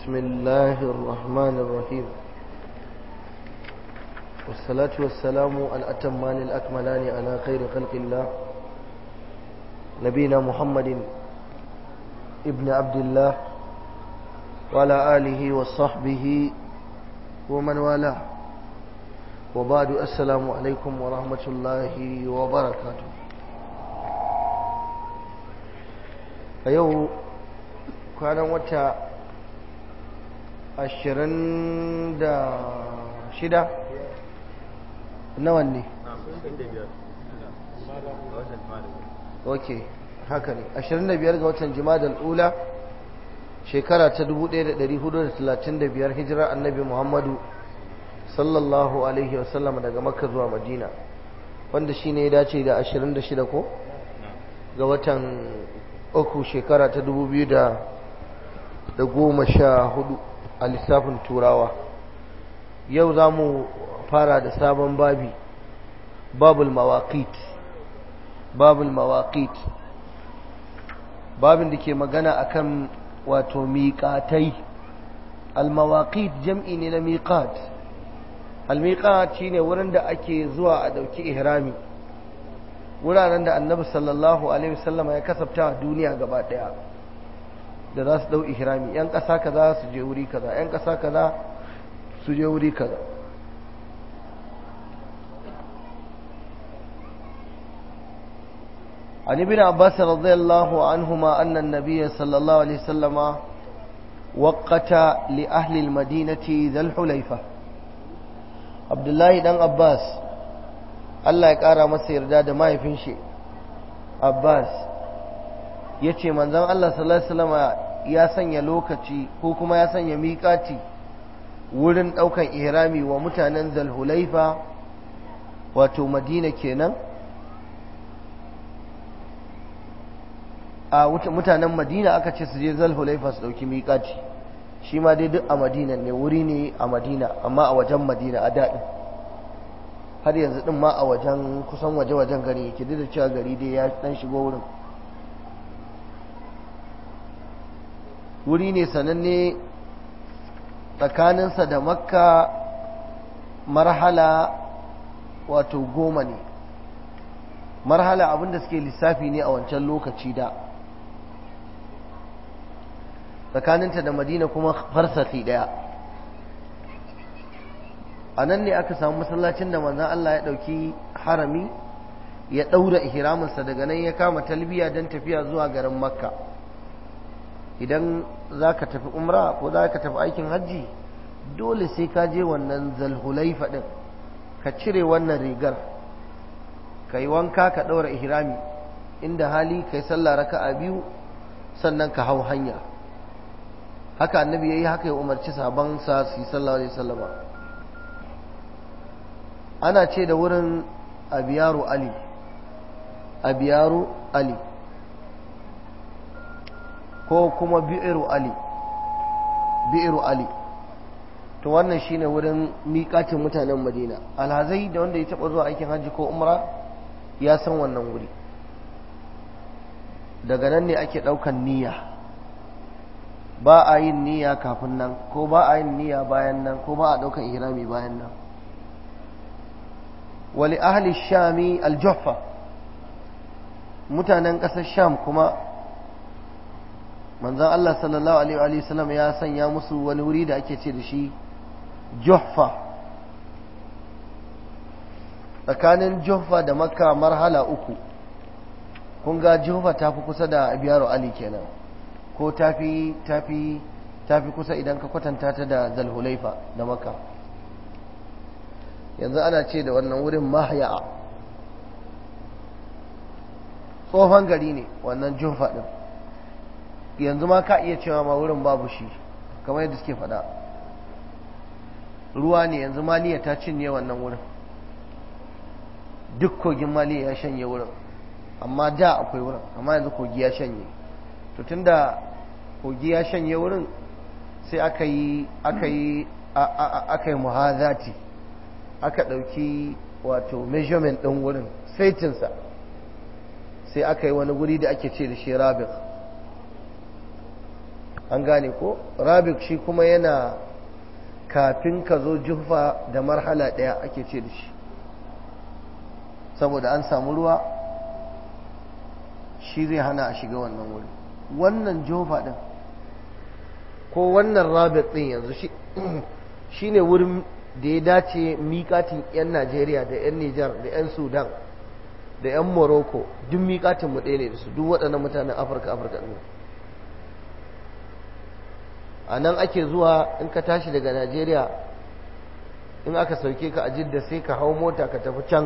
بسم الله الرحمن الرحيم والصلاة والسلام الأتمان الأكملان على خير خلق الله نبينا محمد ابن عبد الله وعلى آله وصحبه ومن والاه وبعد السلام عليكم ورحمة الله وبركاته أيوه كان وتا ashirin da shida nawa ne ok haka ne ashirin da biyar ga watan jimadar ula shekara ta dubu ɗaya da ɗari hudu da talatin da biyar hijirar annabi muhammadu sallallahu alaihi wasallam daga makka zuwa madina wanda shi ne ya dace da ashirin da shida ko ga watan uku shekara ta dubu biyu da goma sha hudu a lissafin turawa yau za mu fara da sabon babi babul mawaqit babul mawaqit babin da ke magana akan wato miƙatai al-mawaqit jam'i ne na miqat al-miqat shine wurin da ake zuwa a dauki ihrami wuraren da annabi sallallahu alaihi wasallam ya kasafta a duniya gaba daya da za su dau ihrami yan ƙasa kaza su je wuri kaza yan ƙasa kaza su je wuri kaza عن ابن عباس رضي الله عنهما أن النبي صلى الله عليه وسلم وقت لأهل المدينة ذا الحليفة عبد الله بن عباس الله يقرأ مسير داد ما يفنشي عباس ya ce manzan Allah sallallahu ya sanya lokaci ko kuma ya sanya miƙaci wurin ɗaukan ihrami wa mutanen zalhulaifa wato madina kenan a mutanen madina aka ce su je zalhulaifa su ɗauki miƙaci shi ma dai duk a madina ne wuri ne a madina amma a wajen madina a daɗi har yanzu ɗin ma a wajen kusan waje-wajen gari yake duk da cewa gari dai ya ɗan shigo wurin wuri ne sananne tsakaninsa da makka marhala wato goma ne marhala abinda suke lissafi ne a wancan lokaci da tsakaninta da madina kuma farsafi daya a nan ne aka samu masallacin da manzan Allah ya ɗauki harami ya ɗaura ihraminsa daga nan ya kama talbiya don tafiya zuwa garin makka idan za ka tafi umra ko za ka tafi aikin hajji dole sai ka je wannan zalhulaifa ɗin ka cire wannan rigar ka yi wanka ka ɗaura ihrami inda hali ka yi sallah raka a biyu sannan ka hau hanya haka annabi ya yi haka ya umarci sabansa su yi sallah alaihi sallama ana ce da wurin abiyaru ali abiyaru ali ko kuma bi'iru ali bi'iru ali to wannan shine wurin miƙatin mutanen madina alhazai da wanda ya taɓa zuwa aikin hajji ko umra ya san wannan wuri daga nan ne ake ɗaukan niyya ba a yin niyya kafin nan ko ba a yin niyya bayan nan ko ba a ɗaukan ihrami bayan nan wali ahli shami aljuffa mutanen ƙasar sham kuma manzan Allah sallallahu Alaihi wasallam ya sanya musu wani wuri da ake ce da shi Juhfa tsakanin Juhfa da Makka marhala uku kun ga Juhfa ta fi kusa da Abiyaru Ali kenan ko tafi tafi tafi kusa idan ka kwatanta ta da Zalhulaifa da Makka yanzu ana ce da wannan wurin Mahya tsohon gari ne wannan Juhfa din yanzu ma ka iya cewa ma wurin babu shi kamar yadda suke faɗa ruwa ne yanzu maliya ta cinye wannan wurin duk kogin maliya ya shanye wurin amma da akwai wurin amma yanzu kogi ya shanye to tunda kogi ya shanye wurin sai aka yi aka yi aka yi muhazati aka ɗauki wato measurement ɗin wurin saitinsa sai aka yi wani guri da ake ce da shi rabin an gane ko rabik shi kuma yana kafin ka zo jufa da marhala ɗaya ake ce da shi saboda an samu ruwa shi zai hana a shiga wannan wuri wannan jofa ɗin ko wannan rabik ɗin yanzu shi ne wurin da ya dace miƙatin 'yan najeriya da 'yan nijar da 'yan sudan da 'yan morocco duk miƙatin mu ɗaya ne da su duk waɗannan mutanen afirka afirka ne a nan ake zuwa in ka tashi daga najeriya in aka sauke ka a jidda sai ka hau mota ka tafi can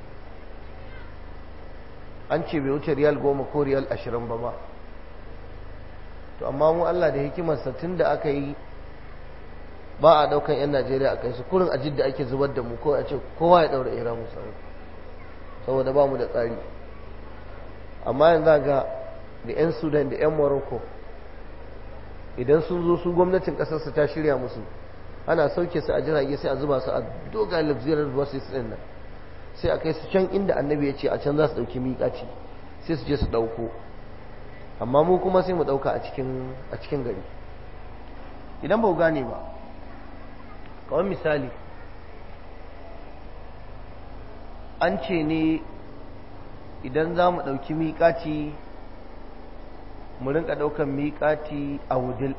an ce bai wuce riyal goma ko riyal ashirin ba ba to amma mu allah da hikimarsa tun da aka yi ba a daukan 'yan najeriya a kai su kurin a jidda ake zubar da mu ko a ce kowa ya daura ira mu saboda ba mu da tsari amma yanzu ga da 'yan sudan da 'yan morocco idan sun zo su gwamnatin kasarsu ta shirya musu ana sauke su a jirage sai a zuba su a dogayen luxurious buses din nan sai a kai su can inda annabi ya ce a can za su dauki miƙaci sai su je su dauko amma mu kuma sai mu dauka a cikin gari idan ba gane ba kawai misali an ce ne idan za mu ɗauki miƙaci mu rinka ɗaukan miƙati a wudil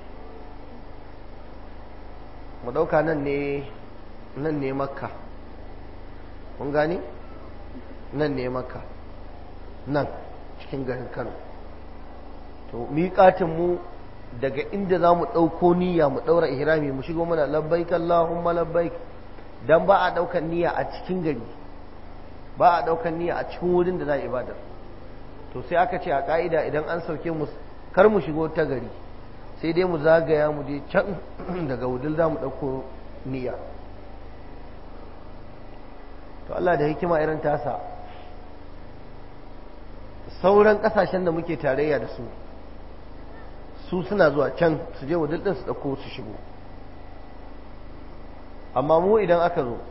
mu ɗauka nan ne nan ne makka mun gani nan ne makka nan cikin garin kano to miƙatinmu daga inda za mu ɗauko niyya mu ɗaura ihrami mu shigo mana labbaik Allahumma labbaik dan ba a ɗaukan niyya a cikin gari ba a ɗaukan niyya a cikin wurin da za a ibadar to sai aka ce a ƙa'ida idan an sauke mu kar mu shigo ta gari sai dai mu zagaya mu je can daga wudil za mu ɗauko niyya to Allah da hikima irin tasa sauran ƙasashen da muke tarayya da su su suna zuwa can su je wudil ɗin su ɗauko su shigo amma mu idan aka zo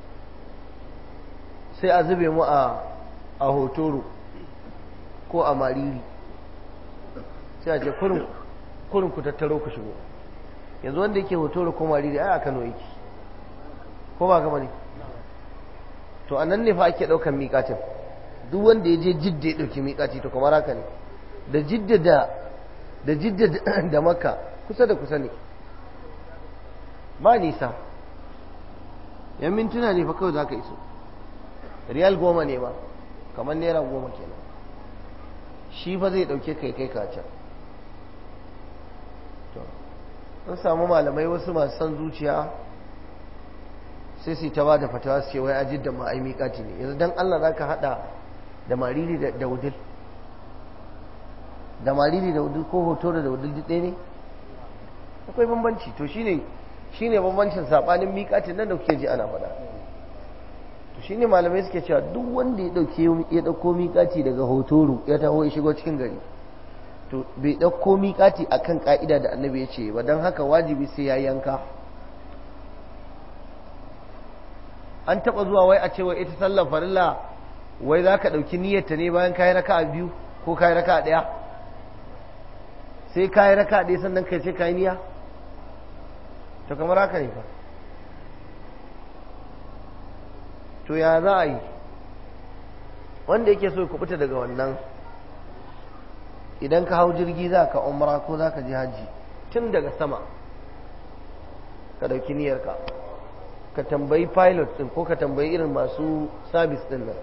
sai a zube mu a hotoro ko a mariri sai a ce kurin ku tattaro ku shigo yanzu wanda yake hotoro ko mariri ai a kano yake ko ba gama ne to a nan ne fa ake ɗaukan miƙatin duk wanda ya je jidda ya ɗauki miƙaci to kamar haka ne da jidda da da jidda da makka kusa da kusa ne ba nisa yan mintuna ne fa kawai za ka iso riyal goma ne ba kamar naira goma kenan shi fa zai dauke kai kai kacan to an samu malamai wasu masu son zuciya sai su ta ba da fatawa su ce wai ajid da ma'ai miƙati ne yanzu don allah za ka haɗa da mariri da wudil da mariri da wudil ko hoto da wudil duk ɗaya ne akwai bambanci to shine shine bambancin saɓanin miƙatin nan da kuke ji ana faɗa to shine malamai suke cewa duk wanda ya dauke ya dauko miƙati daga hotoro ya taho ya shigo cikin gari to bai dauko miƙati akan ka'ida da annabi ya ce ba don haka wajibi sai ya yanka an taba zuwa wai a ce wai ita sallar farilla wai za ka ɗauki niyyarta ne bayan kayi raka a biyu ko kayi raka a ɗaya sai kayi raka a ɗaya sannan kai ce kayi niyya to kamar haka ne fa to ya za a yi wanda yake so ya kubuta daga wannan idan ka hau jirgi za ka umra ko za ka ji hajji tun daga sama ka ɗauki niyyarka ka tambayi pilot ɗin ko ka tambayi irin masu sabis ɗin nan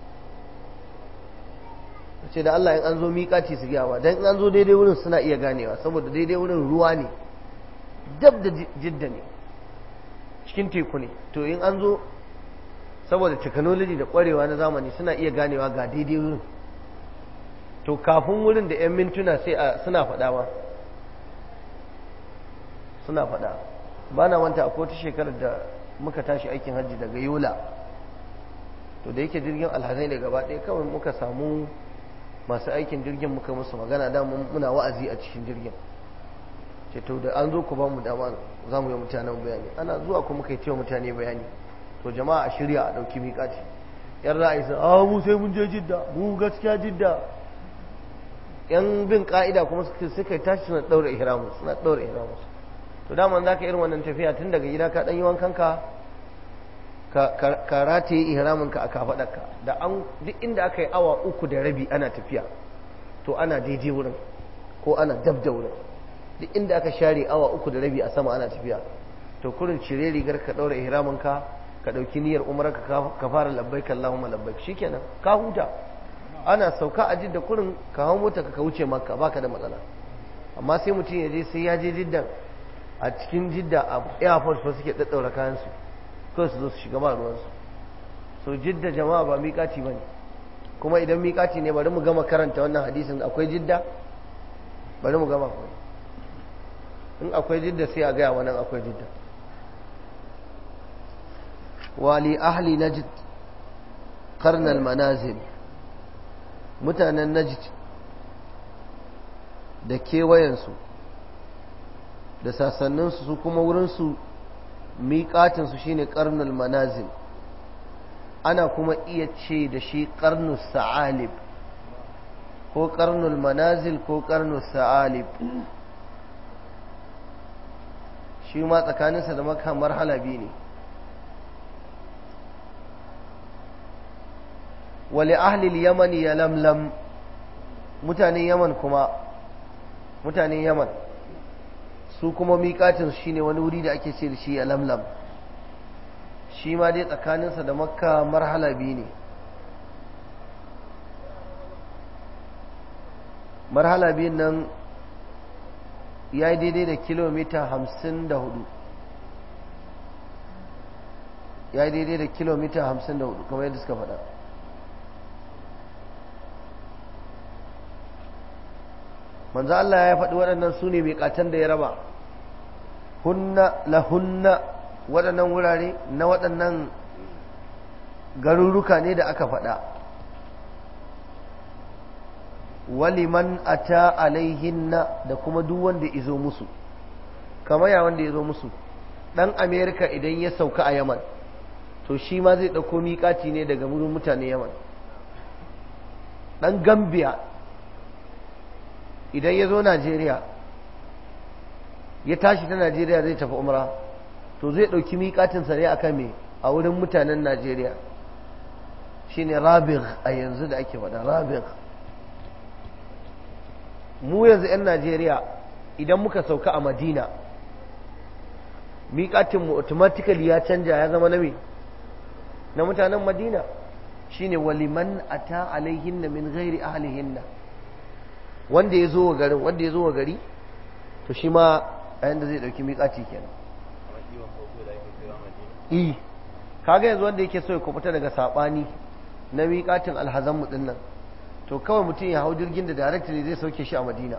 ce da Allah in an zo miƙaci su gyawa don in an zo daidai wurin suna iya ganewa saboda daidai wurin ruwa ne dab da jidda ne cikin teku ne to in an zo saboda technology da kwarewa na zamani suna iya ganewa ga daidai wurin to kafin wurin da 'yan mintuna sai a suna faɗa ba suna faɗa ba na wanta a kotu shekarar da muka tashi aikin hajji daga yola to da yake jirgin alhazai ne gaba ɗaya kawai muka samu masu aikin jirgin muka musu magana da muna wa'azi a cikin jirgin ce to da an zo ku ba mu dama za mu yi mutanen bayani ana zuwa ku muka yi cewa mutane bayani to jama'a a shirya a ɗauki miƙaci yan ra'ayi sun a mu sai mun je jidda mu gaskiya jidda yan bin ka'ida kuma suka tashi suna ɗaura ihramu suna ɗaura ihramu to dama za ka irin wannan tafiya tun daga gida ka ɗan yi wankan ka ka rataye ihraminka a kafaɗarka da an duk inda aka yi awa uku da rabi ana tafiya to ana daidai wurin ko ana dab da wurin duk inda aka share awa uku da rabi a sama ana tafiya to kurin cire rigar ka ɗaura ihraminka ka ɗauki niyyar umarka ka fara labbaik Allahumma labbaik shikenan ka huta ana sauka a jidda kurin ka hau mota ka wuce makka baka da matsala amma sai mutum ya je sai ya je jiddan a cikin jidda a airport fa suke daddaura kayan su kawai su zo su shiga ba ruwansu so jidda jama'a ba miƙaci bane kuma idan miƙaci ne bari mu gama karanta wannan hadisin akwai jidda bari mu gama in akwai jidda sai a gaya wannan akwai jidda wali ahli najd qarnal manazil mutanen najd da kewayensu da sasanninsu su kuma wurinsu miƙatinsu shine ƙarnul manazil ana kuma iya ce da shi ƙarnul sa'alib ko ƙarnul manazil ko ƙarnul sa'alib shi ma tsakaninsa da maka marhala biyu ne wale ahlil yamani ya lamlam mutanen yaman kuma mutanen yaman su kuma miƙatin shi ne wani wuri da ake ce da shi a lamlam shi ma dai tsakaninsa da makka marhala biyu ne marhala biyun nan ya yi daidai da kilomita hamsin da hudu ya yi daidai da kilomita hamsin da hudu kamar yadda suka faɗa manzo Allah ya faɗi waɗannan su ne miƙatan da ya raba hunna lahunna waɗannan wurare na waɗannan garuruka ne da aka faɗa waliman ata alaihinna da kuma duk wanda izo musu kamar ya wanda ya zo musu ɗan amerika idan ya sauka a yaman to shi ma zai ɗauko miƙaci ne daga wurin mutane yaman ɗan gambia idan ya zo najeriya ya tashi ta najeriya zai tafi umra to zai ɗauki miƙatinsa ne akan me a wurin mutanen najeriya shine rabig a yanzu da ake faɗa rabig mu yanzu 'yan najeriya idan muka sauka a madina miƙatinmu automatically ya canja ya zama na me na mutanen madina shine waliman ata alaihinna min ghairi ahlihinna wanda ya zo wa garin wanda ya zo wa gari to shi ma a yanda zai dauki miƙaci kenan eh kaga yanzu wanda yake so ya kubuta daga sabani na miƙatin alhazan mu dinnan to kawai mutum ya hau jirgin da directly zai sauke shi a Madina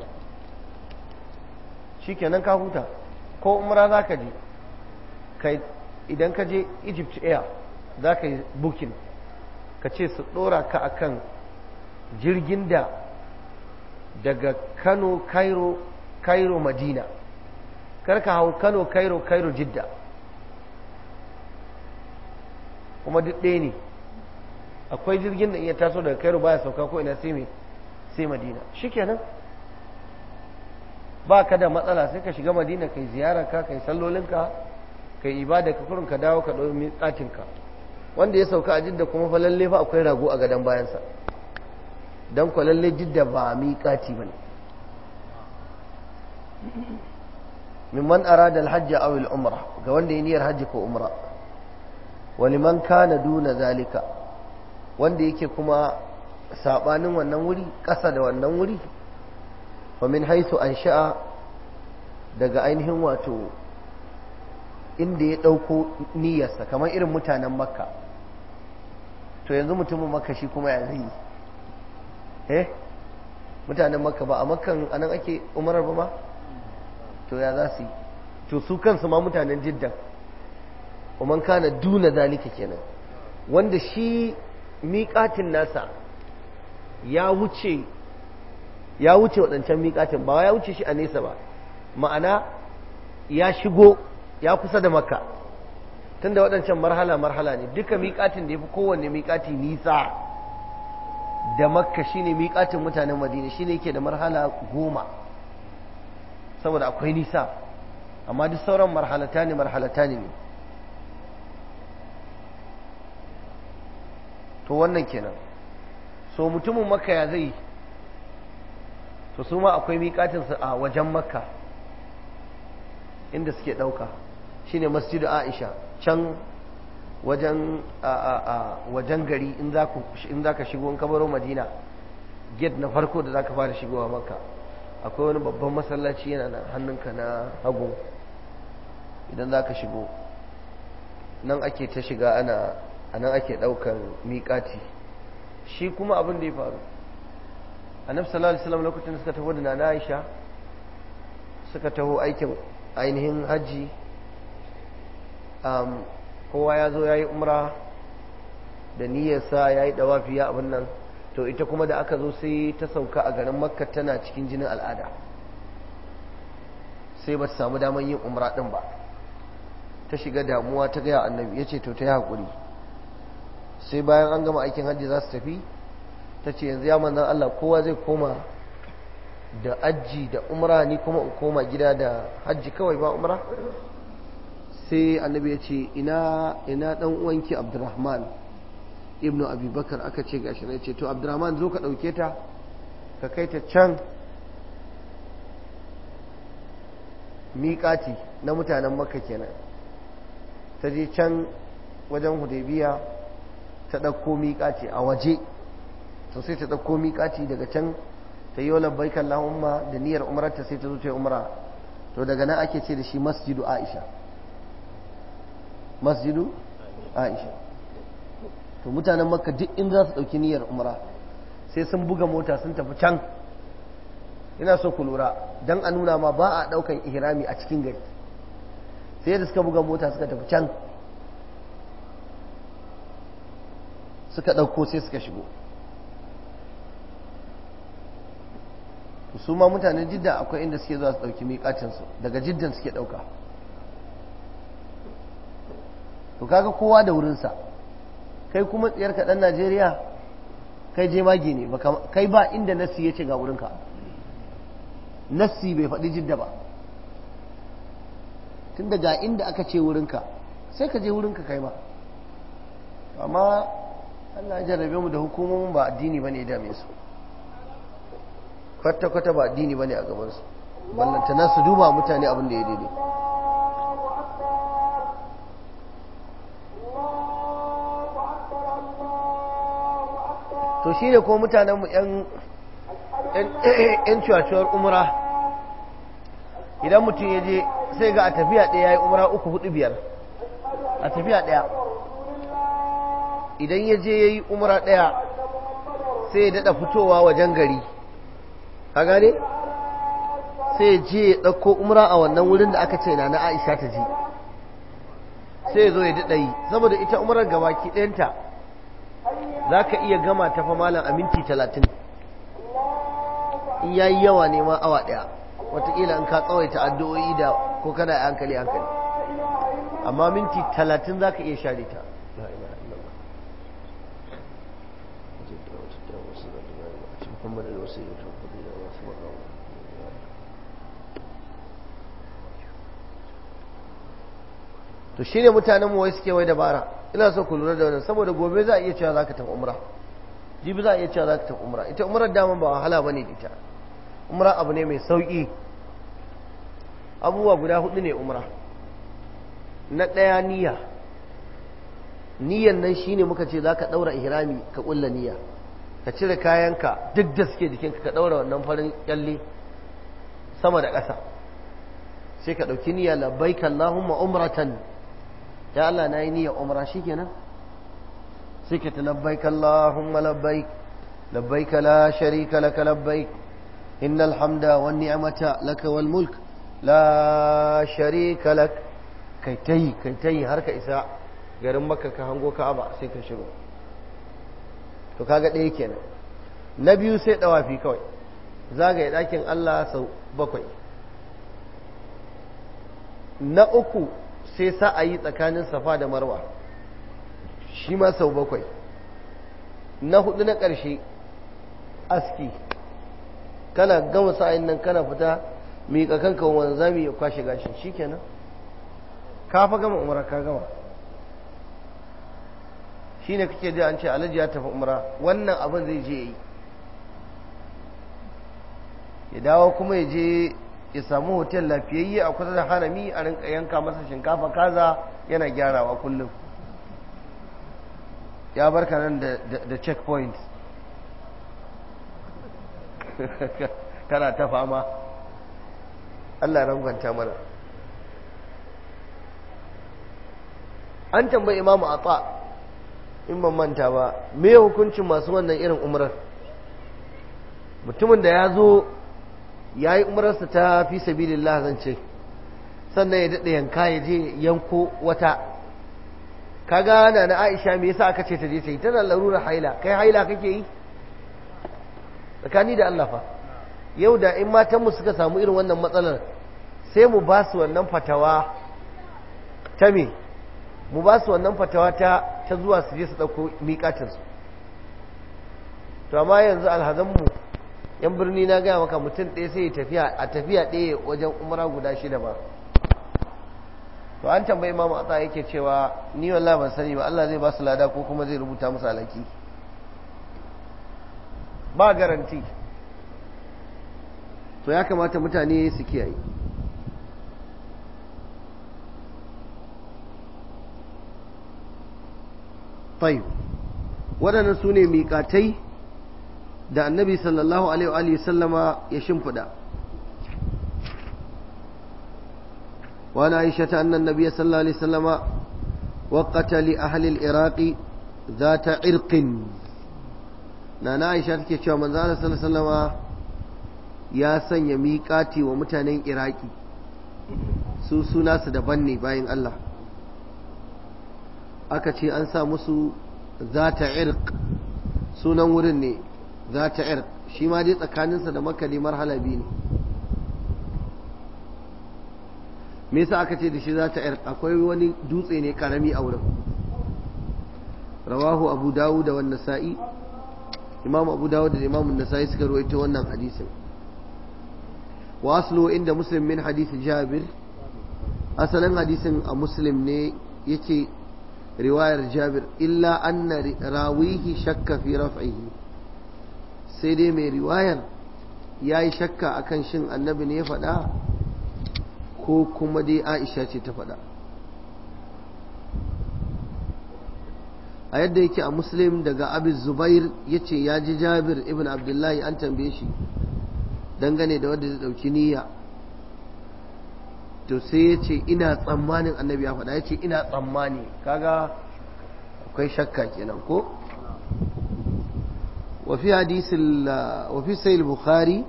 shikenan ka huta ko umra zaka je kai idan ka je Egypt Air zaka yi booking ka ce su dora ka akan jirgin da daga Kano Cairo Cairo Madina karka hau Kano Cairo Cairo Jidda kuma duk ɗaya ne akwai jirgin da iya taso daga Cairo baya sauka ko ina sai sai Madina shikenan ba ka da matsala sai ka shiga Madina kai ziyarar ka kai sallolinka kai ibada ka kurin ka dawo ka ɗau miƙatinka wanda ya sauka a Jidda kuma fa lalle fa akwai rago a gadon bayansa don kwalalle jidda ba miƙati ba ne mimman arada alhajji aw al-umra ga wanda ya niyyar hajji ko umra wa liman kana duna zalika wanda yake kuma sabanin wannan wuri ƙasa da wannan wuri wa min haisu an sha'a daga ainihin wato inda ya ɗauko niyyarsa kamar irin mutanen makka to yanzu mutumin makka shi kuma ya zai eh mutanen makka ba a makkan anan ake umarar ba ma to ya za su yi to su kansu ma mutanen jidda man kana duna zalika kenan wanda shi miƙatin nasa ya wuce ya wuce waɗancan miƙatin ba ya wuce shi a nesa ba ma'ana ya shigo ya kusa da makka tunda waɗancan marhala marhala ne duka miƙatin da ya fi kowanne miƙati nisa da makka shine miƙatin mutanen madina shine yake da marhala goma saboda akwai nisa amma duk sauran marhalata ne marhalata ne to wannan kenan so mutumin makka ya zai to su ma akwai miƙatinsu a wajen makka inda suke ɗauka shine masjidu aisha can wajen wajen gari in za ka shigo in ka baro madina gate na farko da za ka fara shigowa makka akwai wani babban masallaci yana nan hannunka na hagu idan za ka shigo nan ake ta shiga ana a nan ake ɗaukar miƙati shi kuma abin da ya faru annabi sallallahu alaihi wasallam lokacin da suka taho da nana Aisha suka taho aikin ainihin hajji um, kowa ya zo ya yi umra da niyyarsa ya yi dawafi ya abin nan to ita kuma da aka zo sai ta sauka a garin makka tana cikin jinin al'ada sai ba ta samu damar yin umra ɗin ba ta shiga damuwa ta gaya annabi ya ce to ta yi haƙuri sai bayan an gama aikin hajji za su tafi ta ce yanzu ya manzan Allah kowa zai koma da ajji da umra ni kuma in koma gida da hajji kawai ba umra sai annabi ya ce ina ina dan uwanki abdurrahman ibnu abubakar aka ce gashi na ce to abdurrahman zo ka ɗauke ta ka kai ta can miƙati na mutanen makka kenan ta je can wajen hudaybiya ta ɗauko miƙati a waje to sai ta ɗauko miƙati daga can ta yi labbaik Allahumma da niyyar umrarta sai ta zo ta yi umra to daga nan ake ce da shi masjidu Aisha masjidu Aisha to mutanen makka duk in za su ɗauki niyyar umra sai sun buga mota sun tafi can ina so ku lura don a nuna ma ba a ɗaukan ihrami a cikin gari sai da suka buga mota suka tafi can suka ɗauko sai suka shigo su ma mutanen jidda akwai inda suke zuwa su ɗauki miƙacinsu daga jiddan suke ɗauka to kaga kowa da wurinsa kai kuma tsayar ɗan najeriya kai je mage ne kai ba inda nassi ya ce ga wurinka nassi bai faɗi jidda ba tun daga inda aka ce wurinka sai ka je wurinka kai ma amma allah ya jarrabe mu da hukumomin ba addini ba ne ya dame su kwata-kwata ba addini ba ne a gabansu ballantana su duba mutane abin da ya daidai to shi ne ko mutanenmu 'yan cuwacuwar umra idan mutum ya je sai ga a tafiya ɗaya ya yi umra uku hudu biyar a tafiya ɗaya idan ya je ya yi umra ɗaya sai ya daɗa fitowa wajen gari ka gane sai je ya ɗauko umra a wannan wurin da aka ce na na aisha ta ji sai ya zo ya daɗa yi saboda ita umrar gabaki ɗayanta za ka iya gama ta fa malam a minti talatin in ya yi yawa ne ma awa ɗaya wataƙila in ka tsawaita addu'o'i da ko kana a hankali hankali amma minti talatin za ka iya share ta محمد الوسيلة والفضيلة والصبر to shine mutanen mu wai suke wai dabara ina so ku lura da wannan saboda gobe za a iya cewa zaka tafi umra jibi za a iya cewa zaka tafi umra ita umrar dama ba wahala bane ita umra abu ne mai sauki abubuwa guda hudu ne umra na ɗaya niyya niyyan nan shine muka ce zaka daura ihrami ka kulla niyya ka cire kayanka duk da suke jikinka ka ɗaura wannan farin kyalle sama da ƙasa sai ka ɗauki niyya labbaik Allahumma umratan ya Allah na yi niyyar umra shikenan sai ka ta labbaik Allahumma labbaik labbaik la sharika laka labbaik innal hamda wan ni'mata laka wal mulk la sharika lak kai tayi kai tayi har ka isa garin makka ka hango ka'aba sai ka shigo to kaga ɗaya kenan na biyu sai ɗawafi kawai zagaye ɗakin Allah sau bakwai na uku sai sa'ayi tsakanin safa da marwa shi ma sau bakwai na hudu na ƙarshe aski kana gama sa'in nan kana fita miƙa kanka wanzami ya kwashe gashin shikenan ka fa gama umra ka gama shine kake ji an ce alhaji ya tafi umra wannan abin zai je yi ya dawo kuma ya je ya samu hotel lafiyayye a kusa da harami a rinka yanka masa shinkafa kaza yana gyarawa kullum ya barka nan da checkpoint kana ta fama Allah rangwanta mana an tambayi imamu a in ban manta ba me hukuncin masu wannan irin umrar mutumin da ya zo ya yi umararsa ta fi sabilillah zan ce sannan ya daɗa yanka ya je yanko wata ka gana na aisha me yasa aka ce ta je ta yi tana larura haila kai haila kake yi tsakani da Allah fa yau da in matanmu suka samu irin wannan matsalar sai mu ba su wannan fatawa ta me mu ba su wannan fatawa ta ta zuwa su je su ɗauko miƙatinsu to amma yanzu alhazanmu yan birni na gaya maka mutum ɗaya sai tafiya a tafiya ɗaya wajen umara guda shida ba to an tambayi imamu a yake cewa ni wallahi ban sani ba Allah zai ba su lada ko kuma zai rubuta musu alaki ba garanti to ya kamata mutane su kiyaye tayyib waɗannan su ne miƙatai da annabi sallallahu alaihi sallama ya shimfiɗa وعن عائشة أن النبي صلى الله عليه وسلم وقت لأهل العراق ذات عرق نانا عائشة تكي من ذلك صلى الله عليه وسلم يا سن يميقاتي ومتانين عراقي su suna su daban ne bayan Allah aka ce an sa musu zata irq sunan wurin ne zata irq shi ma dai tsakaninsa da makali marhala biyu ne me yasa aka ce da shi zata irq akwai wani dutse ne karami a wurin rawahu abu dawud da wannan sa'i imam abu dawud da imam nasa'i suka ruwaito wannan hadisin wa aslu inda muslim min hadisi jabir asalin hadisin a muslim ne yake riwayar jabir illa anna rawihi shakka fi raf'ihi sai dai mai riwayar ya yi shakka akan shin annabi ne ya faɗa ko kuma dai aisha ce ta faɗa a yadda yake a muslim daga abin zubair ya ce ya ji jabir ibn abdullahi an tambaye shi dangane da wadda zai ɗauki niyya to sai ya ce ina tsammanin annabi ya faɗa ya ce ina tsammani kaga akwai shakka kenan ko wafi hadisin wafi sayil bukhari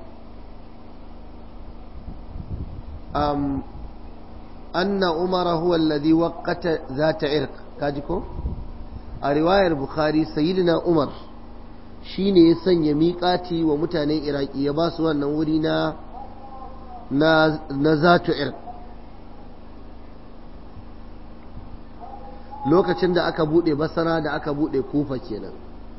um, anna umara huwa alladhi waqqata zata irq kaji ko a riwayar bukhari sayyidina umar shine ya sanya miƙati wa mutanen iraki ya ba su wannan wuri na na zatu irq lokacin da aka bude basara da aka bude kufa kenan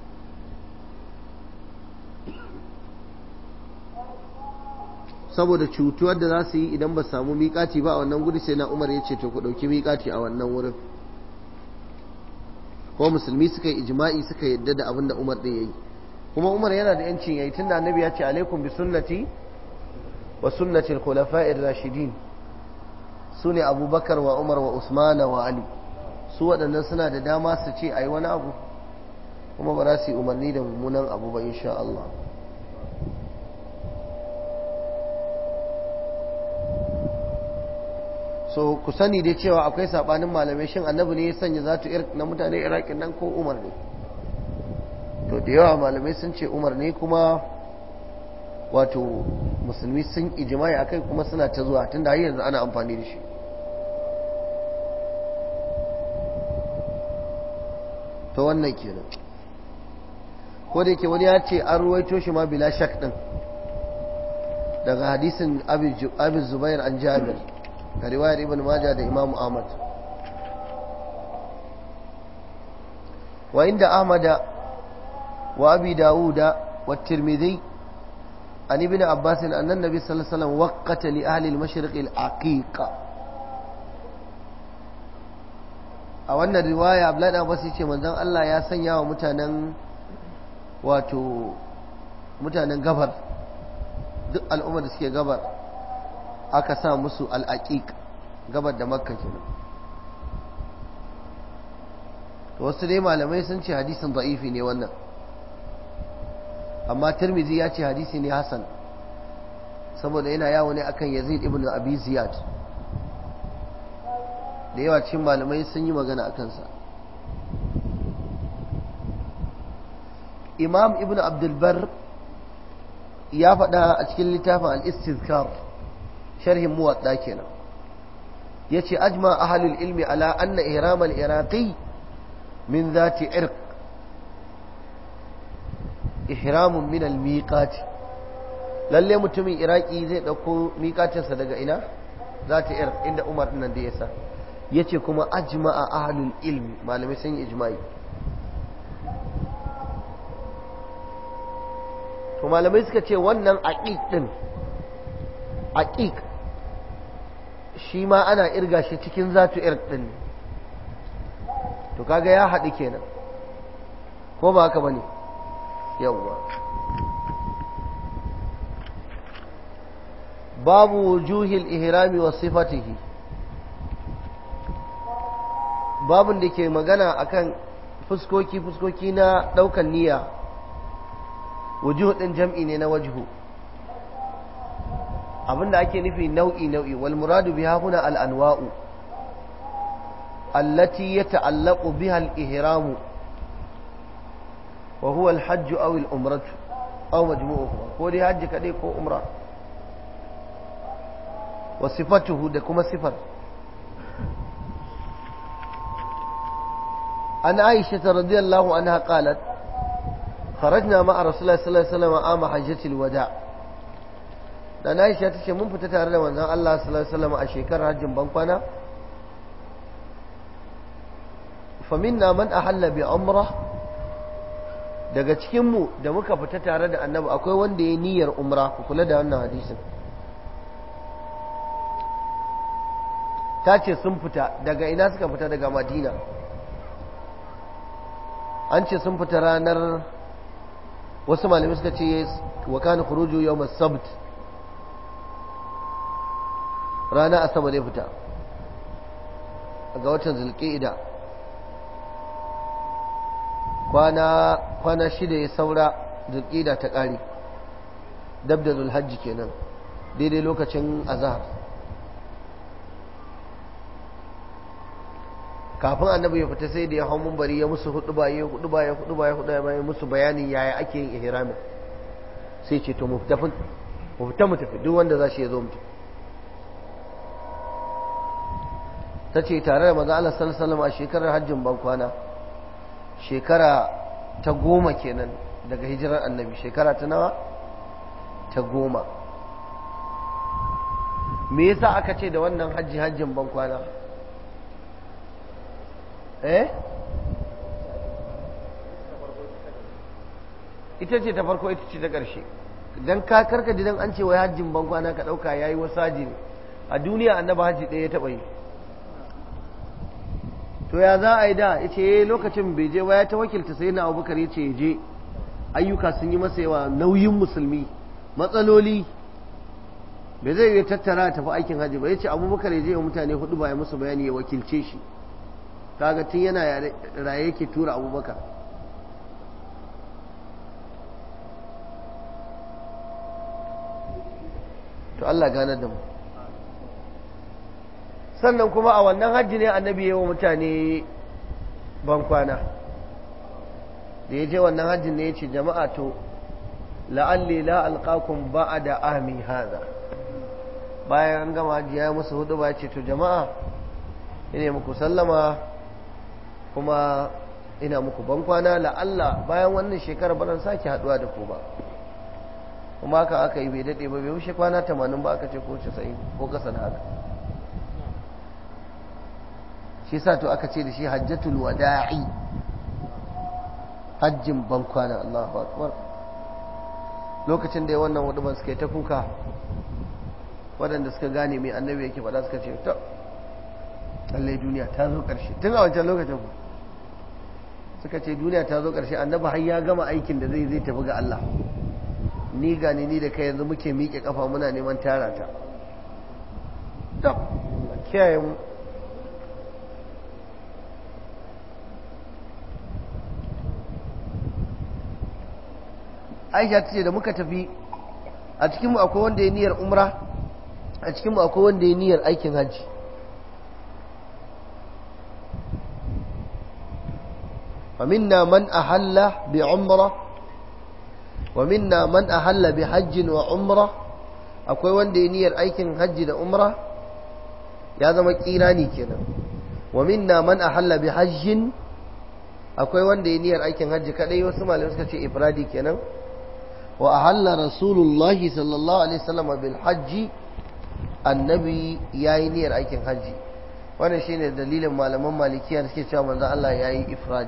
saboda cutuwar da za su yi idan ba samu miƙati ba a wannan guri sai na umar ya ce to ku ɗauki miƙati a wannan wurin ko musulmi suka yi ijma'i suka yadda da abin da umar ɗin ya yi kuma umar yana da yancin ya yi tun da annabi ya ce alaikum bi sunnati wa sunnatil khulafa'ir rashidin su ne abubakar wa umar wa usmana wa ali su waɗannan suna da dama su ce a yi wani abu kuma ba za su yi umarni da mummunan abu ba insha Allah so ku sani dai cewa akwai sabanin malamai shin annabi ne ya sanya zatu na mutane iraki nan ko umar ne to da yawa malamai sun ce umar ne kuma wato musulmi sun ijimai akai kuma suna ta zuwa tunda har yanzu ana amfani da shi ta wannan kenan ko da yake wani ya ce an ruwaito shi ma bila shak din daga hadisin abin zubair an jabir da riwayar ibn maja da imam ahmad wa inda ahmada wa abi dawuda wa tirmidhi an ibn abbas anna nabi sallallahu alaihi wasallam waqata li ahli al-mashriq al-aqiqa a wannan riwaya abdullahi abbas yace manzon Allah ya sanya wa mutanen wato mutanen gabar duk al'ummar da suke gabar aka sa musu al-aqiq gabar da makka kenan to wasu dai malamai sun ce hadisin da'ifi ne wannan amma tirmizi ya ce hadisi ne hasan saboda yana yawo ne akan yazid ibn abi ziyad da yawa cikin malamai sun yi magana a kansa imam ibn abdulbar ya faɗa a cikin littafin al-istizkar sharhin muwadda kenan ya ce ajma ahalul ilmi ala anna ihram al-iraqi min zati irq ihramun min al-miqat lalle mutumin iraki zai dauko miƙatinsa daga ina zati irq inda umar nan da ya sa yace kuma ajma'a ahlul ilmi malamai sun yi ijma'i to malamai suka ce wannan aqiq din aqiq shi ma ana irga shi cikin zatu irq din to kaga ya haɗu kenan ko ba haka bane yawwa babu wujuhil ihrami wa sifatihi babun da ke magana akan fuskoki fuskoki na daukan niyya wujuh din jam'i ne na wajhu abinda ake nufi nau'i nau'i wal muradu biha huna al anwa'u allati yata'allaqu biha al ihramu wa huwa al hajj aw al umrah aw majmu'uhuma ko dai hajji kadai ko umra wa sifatuhu da kuma sifar عن عائشة رضي الله عنها قالت خرجنا مع رسول الله صلى الله عليه وسلم عام حجة الوداع dan Aisha ta ce mun fita tare da manzon Allah sallallahu alaihi wasallam a shekarar hajjin bankwana fa minna man ahalla bi umrah daga cikin mu da muka fita tare da annabi akwai wanda ya niyyar umra ku kula da wannan hadisin ta ce sun fita daga ina suka fita daga Madina an ce sun fita ranar wasu malamai suka ce wa kana khuruju yawm as-sabt rana asabar ya fita ga watan zulqa'ida kwana kwana shida ya saura zulqa'ida ta kare dab da zulhajji kenan daidai lokacin azhar kafin annabi ya fita sai da ya hau mumbari ya musu hudu ba ya hudu ba ya hudu ba ya hudu ba ya musu bayanin yaya ake yin ihramin sai ce to mu fita mu fita mu tafi duk wanda za shi ya zo mu ta ce tare da maza Allah sallallahu a shekarar hajjin ban kwana shekara ta goma kenan daga hijirar annabi shekara ta nawa ta goma me yasa aka ce da wannan hajji hajjin ban kwana eh ita ce ta farko ita ce ta ƙarshe don ka karka dan an ce wai hajjin bankwana ka ɗauka ya yi wasu haji ne a duniya annaba hajji ɗaya ya taɓa yi to ya za a yi da ya ce lokacin bai je ba ya ta wakilta sai na abubakar ya ce ya je ayyuka sun yi masa yawa nauyin musulmi matsaloli bai zai iya tattara tafi aikin hajji ba ya ce abubakar ya je wa mutane hudu ba ya musu bayani ya wakilce shi kaga tun yana raye yake tura abubakar to Allah ganar da mu sannan kuma a wannan hajji ne annabi yawa mutane bankwana da ya je wannan hajjin ne ya ce jama'a to la'alli la alqakum ba'da ahmi hada bayan an gama hajji ya musu hudu ba ya ce to jama'a ina muku sallama kuma ina muku bankwana la'alla bayan wannan shekarar baran sake haduwa da ku ba kuma haka aka yi bai daɗe ba bai wuce kwana tamanin ba aka ce ko casa'in ko kasa da haka shi sa to aka ce da shi hajjatul wada'i hajjin bankwana Allahu akbar lokacin da ya wannan huduban suka yi ta kuka waɗanda suka gane mai annabi yake faɗa suka ce ta lallai duniya ta zo ƙarshe tun a wancan lokacin ku suka ce duniya ta zo ƙarshe annabi har ya gama aikin da zai zai tafi ga Allah ni gani ni da kai yanzu muke miƙe kafa muna neman tara ta tab kiyaye mu Aisha ta ce da muka tafi a cikinmu akwai wanda ya niyyar umra a cikinmu akwai wanda ya niyyar aikin hajji ومنا من أحل بعمرة ومنا من أحل بحج وعمرة akwai wanda ya niyyar aikin hajji da umra ya zama kirani kenan wa minna man ahalla bi hajjin akwai wanda ya niyyar aikin hajji kadai wasu malamai suka ce ifradi kenan wa ahalla rasulullahi sallallahu alaihi wasallam bil hajji annabi yayi niyyar aikin hajji wannan shine dalilin malaman malikiya da suke cewa manzo Allah yayi ifradi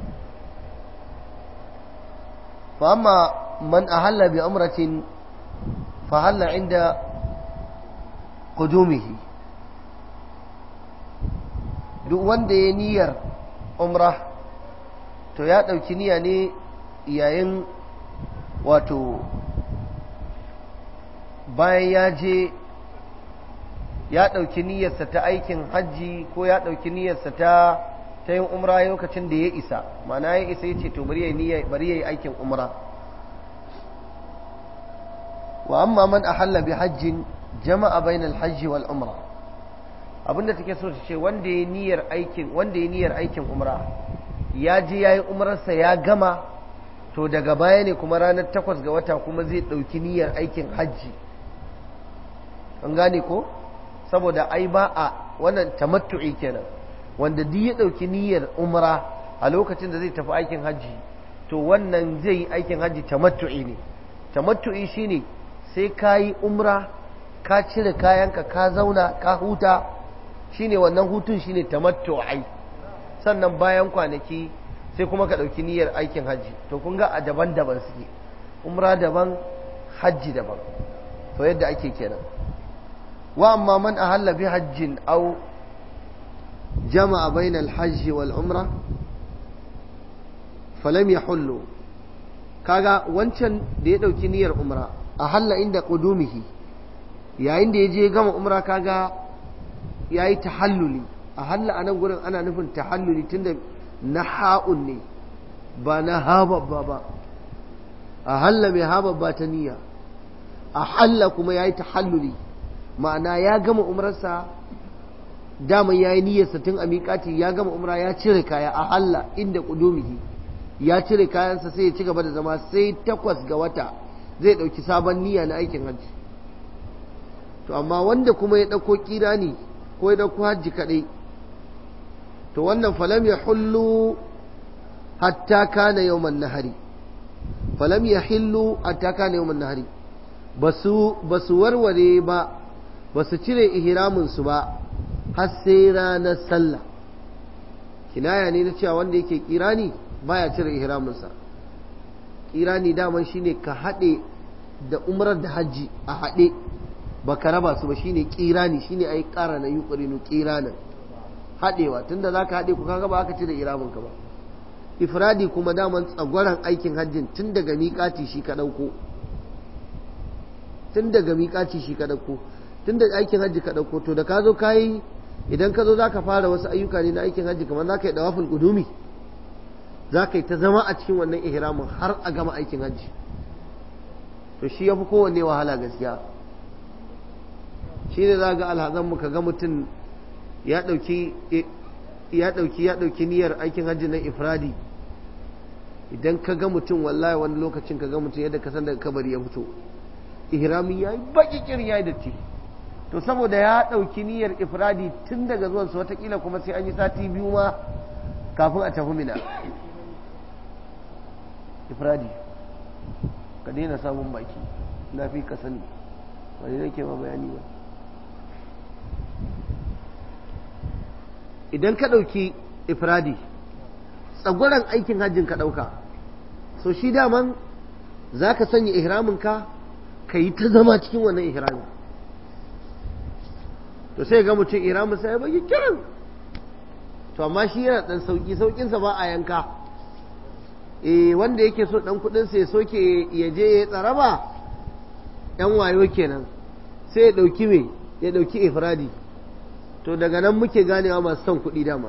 fa amma man ahalla bi umratin fa halla inda qudumihi duk wanda ya niyyar umra to ya dauki niyya ne yayin wato bayan ya je ya ɗauki niyyarsa ta aikin hajji ko ya ɗauki niyyarsa ta ta yin umra lokacin da ya isa mana ya isa ya ce to bari ya yi aikin umra wa amma man ahalla bi hajjin jama'a bainal hajji wal umra abinda take so ta ce wanda ya niyyar aikin wanda ya niyyar aikin umra ya je ya yi umrarsa ya gama to daga baya ne kuma ranar takwas ga wata kuma zai ɗauki niyyar aikin hajji an gane ko saboda ai ba a wannan tamattu'i kenan wanda duk ya ɗauki niyyar umra a lokacin da zai tafi aikin hajji to wannan zai yi aikin hajji tamattu'i ne tamattu'i shine sai ka yi umra ka cire kayanka ka zauna ka huta shine wannan hutun shine tamattu'i sannan bayan kwanaki sai kuma ka ɗauki niyyar aikin hajji to kun ga a daban-daban suke umra daban hajji daban to yadda ake kenan wa amma man ahalla bi hajjin aw jama'a bainal hajji wal umra falam yahullu kaga wancan da ya ɗauki niyyar umra ahalla inda qudumihi yayin da ya je gama umra kaga yayi tahalluli ahalla anan gurin ana nufin tahalluli tunda na ha'un ne ba na hababba ba a halla mai hababba ta niyya a halla kuma ya yi tahalluli ma'ana ya gama umarsa daman ya yi niyyarsa tun a miƙati ya gama umra ya cire kaya a halla inda ƙudumihi ya cire kayansa sai ya ci gaba da zama sai takwas ga wata zai ɗauki sabon niyya na aikin hajji to amma wanda kuma ya ɗauko kirani ko ya ɗauko hajji kaɗai to wannan falam ya hullu hatta kana yawman nahari falam ya hillu hatta kana yawman nahari ba su warware ba ba su cire ihraminsu ba har sai ranar sallah kinaya ne na cewa wanda yake kirani baya cire ihraminsa kirani daman shine ka haɗe da umrar da hajji a haɗe ba ka raba su ba shine kirani shine ai ƙara na yi ƙurinu kiranin haɗewa tunda za ka haɗe ku kaga ba aka ci da iraminka ba ifradi kuma daman tsagwaron aikin hajjin tun daga miƙati shi ka ɗauko tun daga miƙati shi ka ɗauko tun da aikin hajji ka ɗauko to da ka zo ka yi idan ka zo za ka fara wasu ayyuka ne na aikin hajji kamar za ka yi ɗawafin ƙudumi za ka yi ta zama a cikin wannan ihramin har a gama aikin hajji to shi ya fi kowanne wahala gaskiya shi ne za ga alhazanmu ka ga mutum ya ɗauki ya ɗauki ya ɗauki niyyar aikin hajji na ifradi idan ka ga mutum wallahi wani lokacin ka ga mutum yadda ka san daga kabari ya fito ihrami ya yi baki kir ya yi datti to saboda ya ɗauki niyyar ifradi tun daga zuwan su watakila kuma sai an yi sati biyu ma kafin a tafi mina ifradi ka daina samun baki na fi ka sani wani nake ma bayani ba idan ka ɗauki ifradi tsagwaron aikin hajjin ka ɗauka so shi daman za ka sanya ihraminka ka yi ta zama cikin wannan ihramin to sai ga mutum ihramin sai ya bagi kiran to amma shi yana dan sauki saukinsa ba a yanka eh wanda yake so dan kudin sa ya soke ya je ya tsaraba yan wayo kenan sai ya dauki me ya dauki ifradi to daga nan muke ganewa masu son kuɗi dama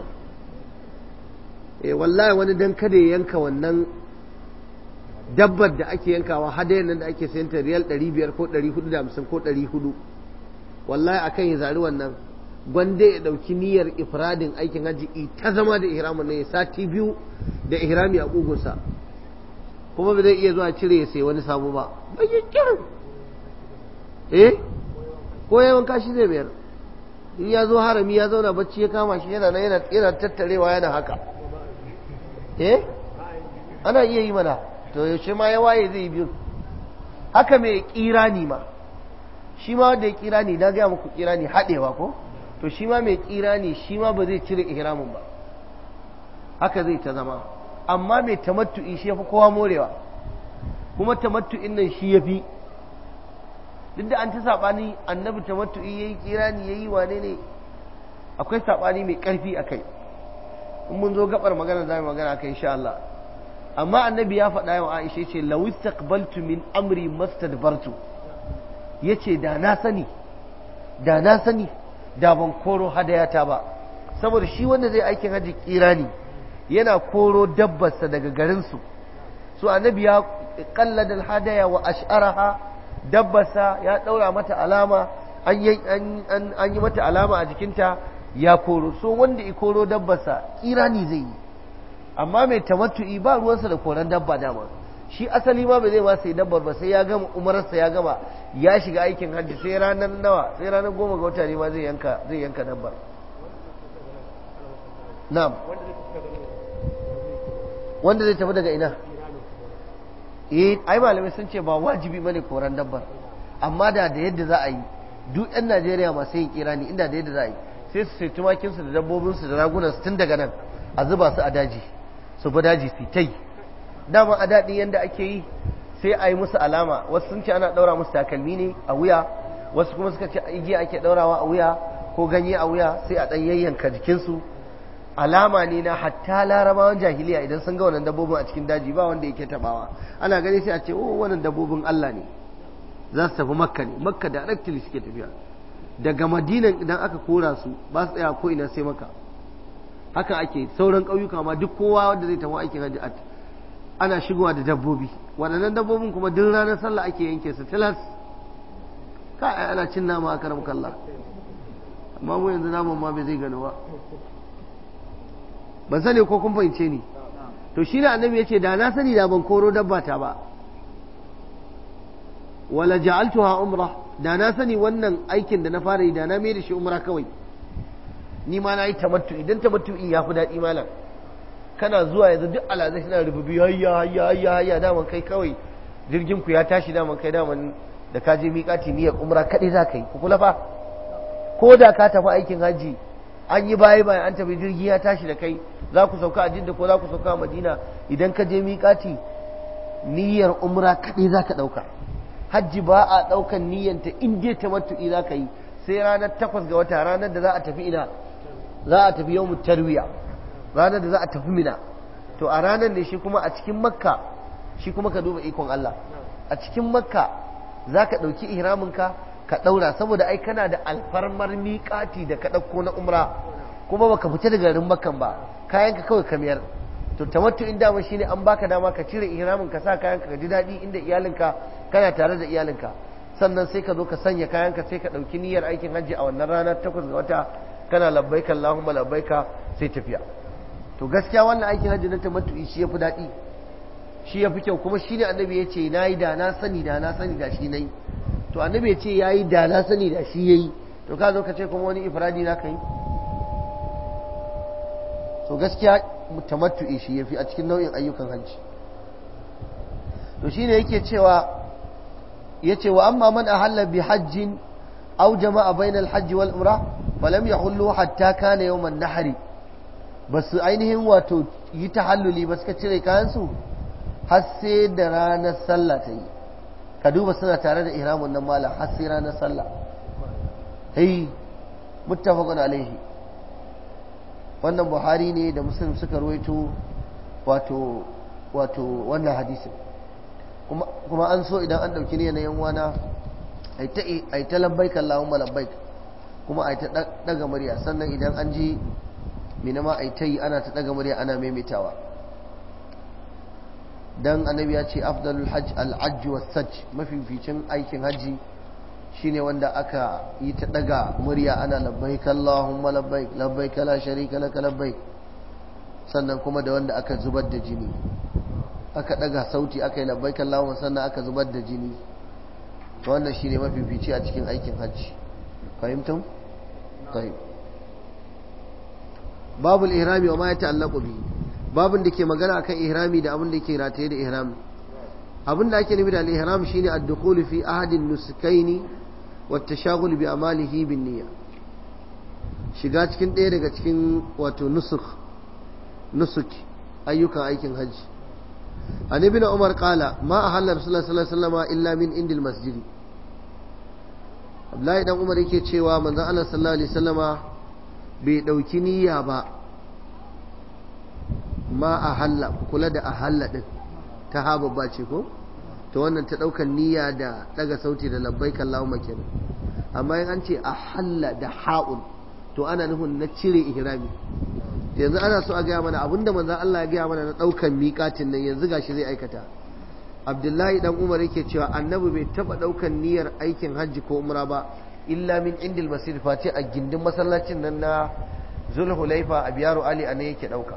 eh wallahi wani dan kada ya yanka wannan dabbar da ake yankawa hadayen nan da ake sayanta riyal 500 ko 450 ko 400 wallahi akan ya zari wannan gwanda ya dauki niyyar ifradin aikin haji ta zama da ihramin ne sati biyu da ihrami a kugunsa kuma ba zai iya zuwa cire ya sai wani sabo ba bayan kirin eh ko yawan kashi zai mayar in ya zo harami ya zauna bacci ya kama shi yana yana yana tattarewa yana haka eh ana iya yi mana to yaushe ma ya waye zai biyu haka mai kirani ma shi ma wanda ya kirani na gaya muku kirani haɗewa ko to shi ma mai kirani shi ma ba zai cire ihramin ba haka zai ta zama amma mai tamattu'i shi yafi kowa morewa kuma tamattu'in nan shi yafi duk da an ta saɓani annabi tamattu'i yayi kirani yayi wane ne akwai saɓani mai ƙarfi a kai in mun zo gabar magana za mu magana kai insha Allah amma annabi ya faɗa wa Aisha ce law istaqbaltu min amri mastadbartu yace da na sani da na sani da ban koro hadayata ba saboda shi wanda zai aikin haji kirani yana koro dabbarsa daga garinsu su annabi ya kallada hadaya wa ash'araha dabbarsa ya daura mata alama an yi mata alama a jikinta ya koro so wanda i koro dabbarsa kirani zai yi amma mai tamattu'i ba ruwansa da koran dabba dama shi asali ma bai zai ma sai dabbar ba sai ya gama umararsa ya gama ya shiga aikin hajji sai ranar nawa sai ranar goma ga wata ne ma zai yanka zai yanka dabbar na'am wanda zai tafi daga ina eh ai malamai sun ce ba wajibi bane koran dabbar amma da da yadda za a yi duk yan Najeriya masu yin kirani inda da yadda za a yi sai su sai tumakinsu da dabbobinsu da ragunansu tun daga nan a zuba su a daji su bi daji su ta yi dama a daɗi yadda ake yi sai a yi musu alama wasu sun ce ana ɗaura musu takalmi ne a wuya wasu kuma suka ce igiya ake ɗaurawa a wuya ko ganye a wuya sai a ɗan yayyanka jikinsu alama ne na hatta larabawan jahiliya idan sun ga wannan dabbobin a cikin daji ba wanda yake tabawa ana gani sai a ce oh wannan dabbobin Allah ne za su tafi makka ne makka da directly suke tafiya daga madinan idan aka kora su ba su tsaya ko ina sai maka haka ake sauran ƙauyuka ma duk kowa wanda zai tafi aikin hajji ana shigowa da dabbobi waɗannan dabbobin kuma duk ranar sallah ake yanke su tilas ka ana cin nama a karam kalla amma mu yanzu naman ma bai zai gano ba ban sani ko kun fahimce ni to shi ne annabi ya ce da na sani da ban koro dabba ta ba wala ja'altuha umra da na sani wannan aikin da na fara yi da na mai da shi umra kawai ni ma na yi tamattu idan tamattu ya fi daɗi malam kana zuwa yanzu duk alazai suna rububi hayya hayya hayya hayya daman kai kawai jirgin ku ya tashi daman kai daman da ka je miƙati niyyar umra kaɗai za ka yi ku kula fa ko da ka tafi aikin hajji an yi baya baya an tafi jirgi ya tashi da kai za ku sauka a jidda ko za ku sauka a madina idan ka je miƙati niyyar umra kaɗai za ka ɗauka hajji ba a ɗaukan niyyanta in dai tamattu'i za ka yi sai ranar takwas ga wata ranar da za a tafi ina za a tafi yau tarwiya ranar da za a tafi mina to a ranar ne shi kuma a cikin makka shi kuma ka duba ikon Allah a cikin makka za ka ɗauki ihraminka ka ɗaura saboda ai kana da alfarmar miƙati da ka ɗauko na umra kuma baka fita daga garin makkan ba kayanka kawai ka miyar to tamattu in dama shine an baka dama ka cire ihramin ka sa kayanka ka ji daɗi inda iyalinka kana tare da iyalinka sannan sai ka zo ka sanya kayanka sai ka ɗauki niyyar aikin hajji a wannan ranar takwas ga wata kana labbaika Allahumma labbaika sai tafiya to gaskiya wannan aikin hajji na tamattu'i shi yafi daɗi shi yafi kyau kuma shi ne annabi ya ce nayi da na sani da na sani da shi nayi to annabi ya ce yayi da na sani da shi yayi to ka zo ka ce kuma wani ifradi na kai to gaskiya tamattu'i shi yafi a cikin nau'in ayyukan hajji to shine yake cewa yace wa amma man ahalla bi hajjin aw jama'a bainal hajji wal umra falam yahullu hatta kana yawman nahri basu ainihin wato yi tahalluli ba suka cire kayan su har sai da ranar sallah ta yi ka duba suna tare da ihramun nan malam har sai ranar sallah hey muttafaqun alaihi wannan buhari ne da muslim suka ruwaito wato wato wannan hadisin kuma kuma an so idan an dauki ne na yan wana ai ta ai ta labbaik allahumma labbaik kuma ai ta daga murya sannan idan an ji mina ma ai ta yi ana ta daga murya ana maimaitawa dan annabi ya ce afdalul hajj al-hajj was-sajj mafificin aikin haji shine wanda aka yi ta daga murya ana labbaik Allahumma labbaik labbaik la sharika laka labbaik sannan kuma da wanda aka zubar da jini aka daga sauti aka yi labbaik Allahumma sannan aka zubar da jini wannan shine mafifici a cikin aikin haji fahimtum tayyib babul ihrami wa ma yata'allaqu bihi babin da ke magana akan ihrami da abin da ke rataye da ihrami abin da ake nufi da al-ihram shine ad-dukhul fi ahadin nusukaini wa at-tashaghul bi amalihi bin niyya shiga cikin ɗaya daga cikin wato nusuk nusuk ayyukan aikin hajji an ibn umar qala ma ahalla rasulullah sallallahu alaihi wasallam illa min indil masjid Abdullahi dan Umar yake cewa manzon Allah sallallahu alaihi wasallama bai dauki niyya ba ma a halla kula da a halla ɗin ta ha babba ce ko to wannan ta ɗaukar niyya da ɗaga sauti da labbai kallahu kenan amma in an ce a halla da ha'un to ana nufin na cire ihrami yanzu ana so a gaya mana abinda manzon Allah ya gaya mana na ɗaukar miƙatin nan yanzu gashi zai aikata Abdullahi dan Umar yake cewa annabi bai taɓa ɗaukar niyyar aikin hajji ko umra ba illa min indil masjid face a gindin masallacin nan na Zulhulaifa a biyaru Ali a ne yake ɗauka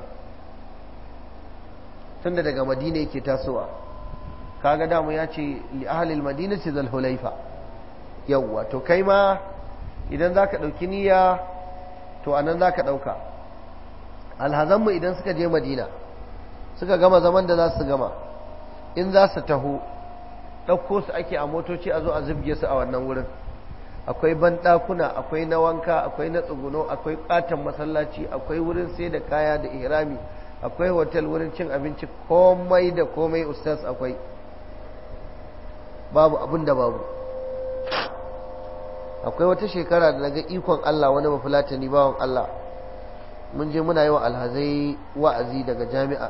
tunda daga madina yake tasowa kaga damu ya ce li ahlil madina ce zal hulaifa yawwa to kai ma idan zaka dauki niyya to anan zaka dauka alhazanmu idan suka je madina suka gama zaman da za su gama in za su taho ɗauko su ake a motoci a zo a zubge su a wannan wurin akwai banɗakuna akwai na wanka akwai na tsuguno akwai ƙaton masallaci akwai wurin sai da kaya da ihrami akwai hotel wurin cin abinci komai da komai ustaz akwai babu abin da babu akwai wata shekara da naga ikon Allah wani mafulatani bawan Allah mun je muna yi wa alhazai wa'azi daga jami'a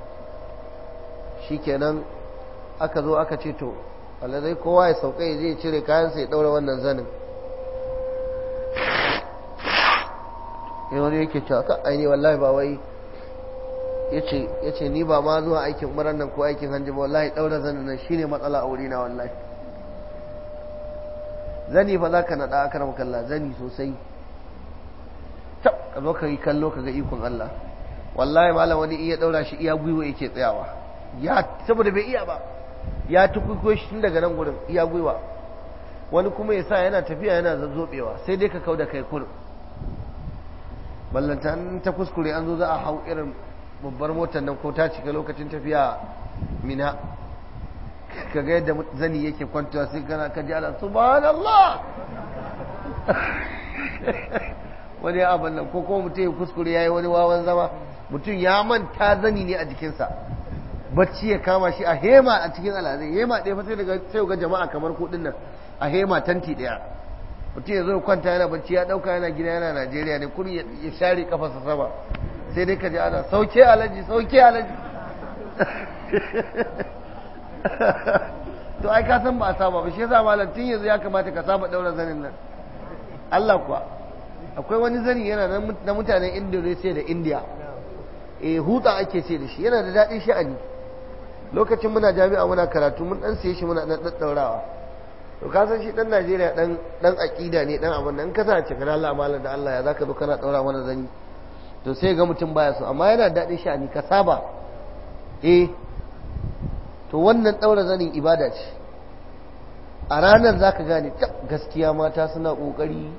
shikenan aka zo aka ce to alhazai kowa ya sauka ya je cire kayansa ya daura wannan zanin yawon yake cewa ka aini wallahi ba wai ya ce ni ba ma zuwa aikin umarar nan ko aikin hajji ba wallahi ɗaura zanen nan shine matsala a wurina wallahi zani fa za ka naɗa aka rama kalla zani sosai tab ka zo ka yi kallo ka ga ikon Allah wallahi malam wani iya ɗaura shi iya gwiwa yake tsayawa ya saboda bai iya ba ya tukuko shi tun daga nan gurin iya gwiwa wani kuma ya sa yana tafiya yana zazzobewa sai dai ka kau da kai kurin ballanta ta kuskure an zo za a hau irin babbar motar nan ko ta cika lokacin tafiya mina ka ga yadda zani yake kwantawa sai kana ka ji ala subhanallah wani abin nan ko kuma mutum ya kuskure ya yi wani wawan zama mutum ya manta zani ne a jikinsa bacci ya kama shi a hema a cikin alazai hema ɗaya fa sai daga sai ga jama'a kamar kuɗin nan a hema tanti ɗaya mutum ya zo kwanta yana bacci ya ɗauka yana gida yana najeriya ne kuri ya share kafarsa sama sai dai ka ji ana sauke alaji sauke alaji to ai ka san ba a saba ba shi yasa malam tun yanzu ya kamata ka saba daura zanin nan Allah kuwa akwai wani zani yana na mutanen Indonesia da India eh huta ake ce da shi yana da daɗin sha'ani lokacin muna jami'a muna karatu mun dan siye shi muna dan daddaurawa to ka san shi dan Najeriya dan dan aqida ne dan abin nan ka sa ce kana Allah malam da Allah ya zaka zo kana daura mana zani to sai ga mutum baya so amma yana daɗin sha'ani ka saba eh to wannan ɗaura zanin ibada ce a ranar za ka gane gaskiya mata suna ƙoƙari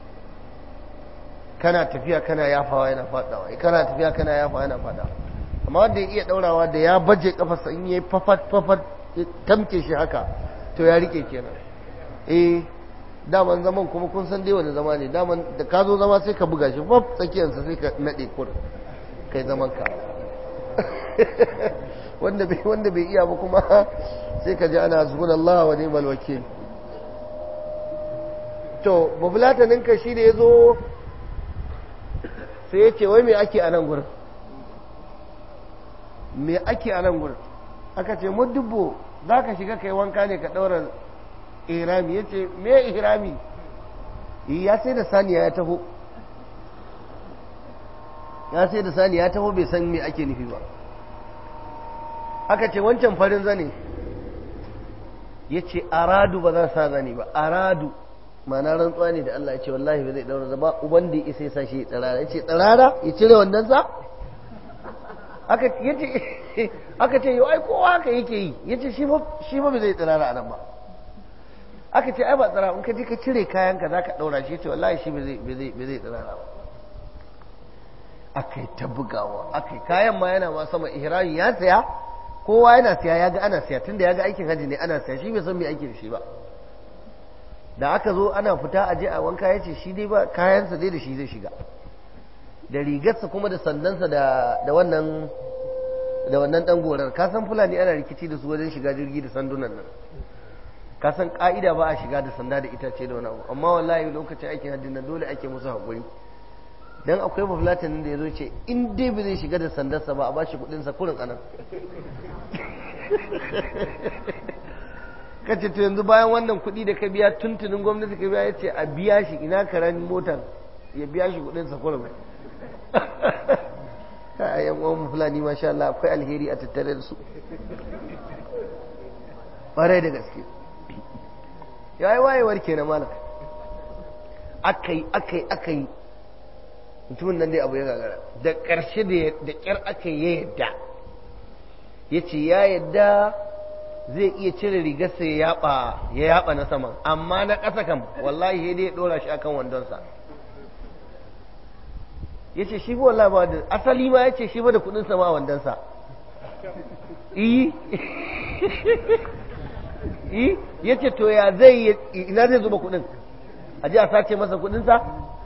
kana tafiya kana yafawa yana faɗawa kana tafiya kana yafawa yana faɗawa amma wanda ya iya ɗaurawa da ya baje kafarsa in yi fafat fafat tamke shi haka to ya rike kenan eh daman zaman kuma kun san dai wani zama ne daman da ka zo zama sai ka buga shi faf tsakiyarsa sai ka naɗe kur kai zaman ka wanda bai wanda bai iya ba kuma sai ka ji ana subhanallah wa ni'mal wakil to babulatanin ka shi da yazo sai ya ce wai me ake a nan gurin me ake a nan gurin aka ce mudubbo za ka shiga kai wanka ne ka ɗaura ihrami ya ce me ihrami ya sai da saniya ya taho ya sai da saniya ya taho bai san me ake nufi ba aka ce wancan farin zane ya ce aradu ba za sa zane ba aradu mana rantsuwa ne da Allah ya ce wallahi ba zai daura zaba uban da ya isa ya sa shi tsirara ya ce tsirara ya cire wannan sa aka yace aka ce yau ai kowa haka yake yi yace shi ba shi ba zai tsirara anan ba aka ce ai ba tsira in ka je ka cire kayan ka zaka daura shi yace wallahi shi ba zai ba zai ba zai tsirara ba akai ta bugawa akai kayan ma yana ma sama ihrami ya saya kowa yana saya ya ga ana saya tunda ya ga aikin haji ne ana saya shi bai san me ake da shi ba da aka zo ana fita a je a wanka yace shi dai ba kayansa dai da shi zai shiga da rigarsa kuma da sandansa da da wannan da wannan dan gorar ka san fulani ana rikici da su wajen shiga jirgi da sandunan nan ka san ka'ida ba a shiga da sanda da itace da wani abu amma wallahi lokacin aikin hajji nan dole ake musu hakuri dan akwai bafulatanin da ya zo ce in dai ba zai shiga da sandarsa ba a ba shi kudinsa kurin anan kace to yanzu bayan wannan kudi da ka biya tuntunin gwamnati ka biya ya ce a biya shi ina karen motar ya biya shi kudinsa kurin a yan uwan fulani masha Allah akwai alheri a tattare da su ƙwarai da gaske ya yi wayewar ke na malam akai akai akai mutumin nan dai abu ya gagara da ƙarshe da ƙyar aka ya yadda ya ce ya yadda zai iya cire rigarsa ya yaba na sama amma na ƙasa kam wallahi ya dai ɗora shi akan wandonsa ya ce shi wallahi ba da asali ma ya ce shi ba da kudin sama a wandonsa iyi iyi ya ce to ya zai ina zai zuba kudin a ji a sace masa kudinsa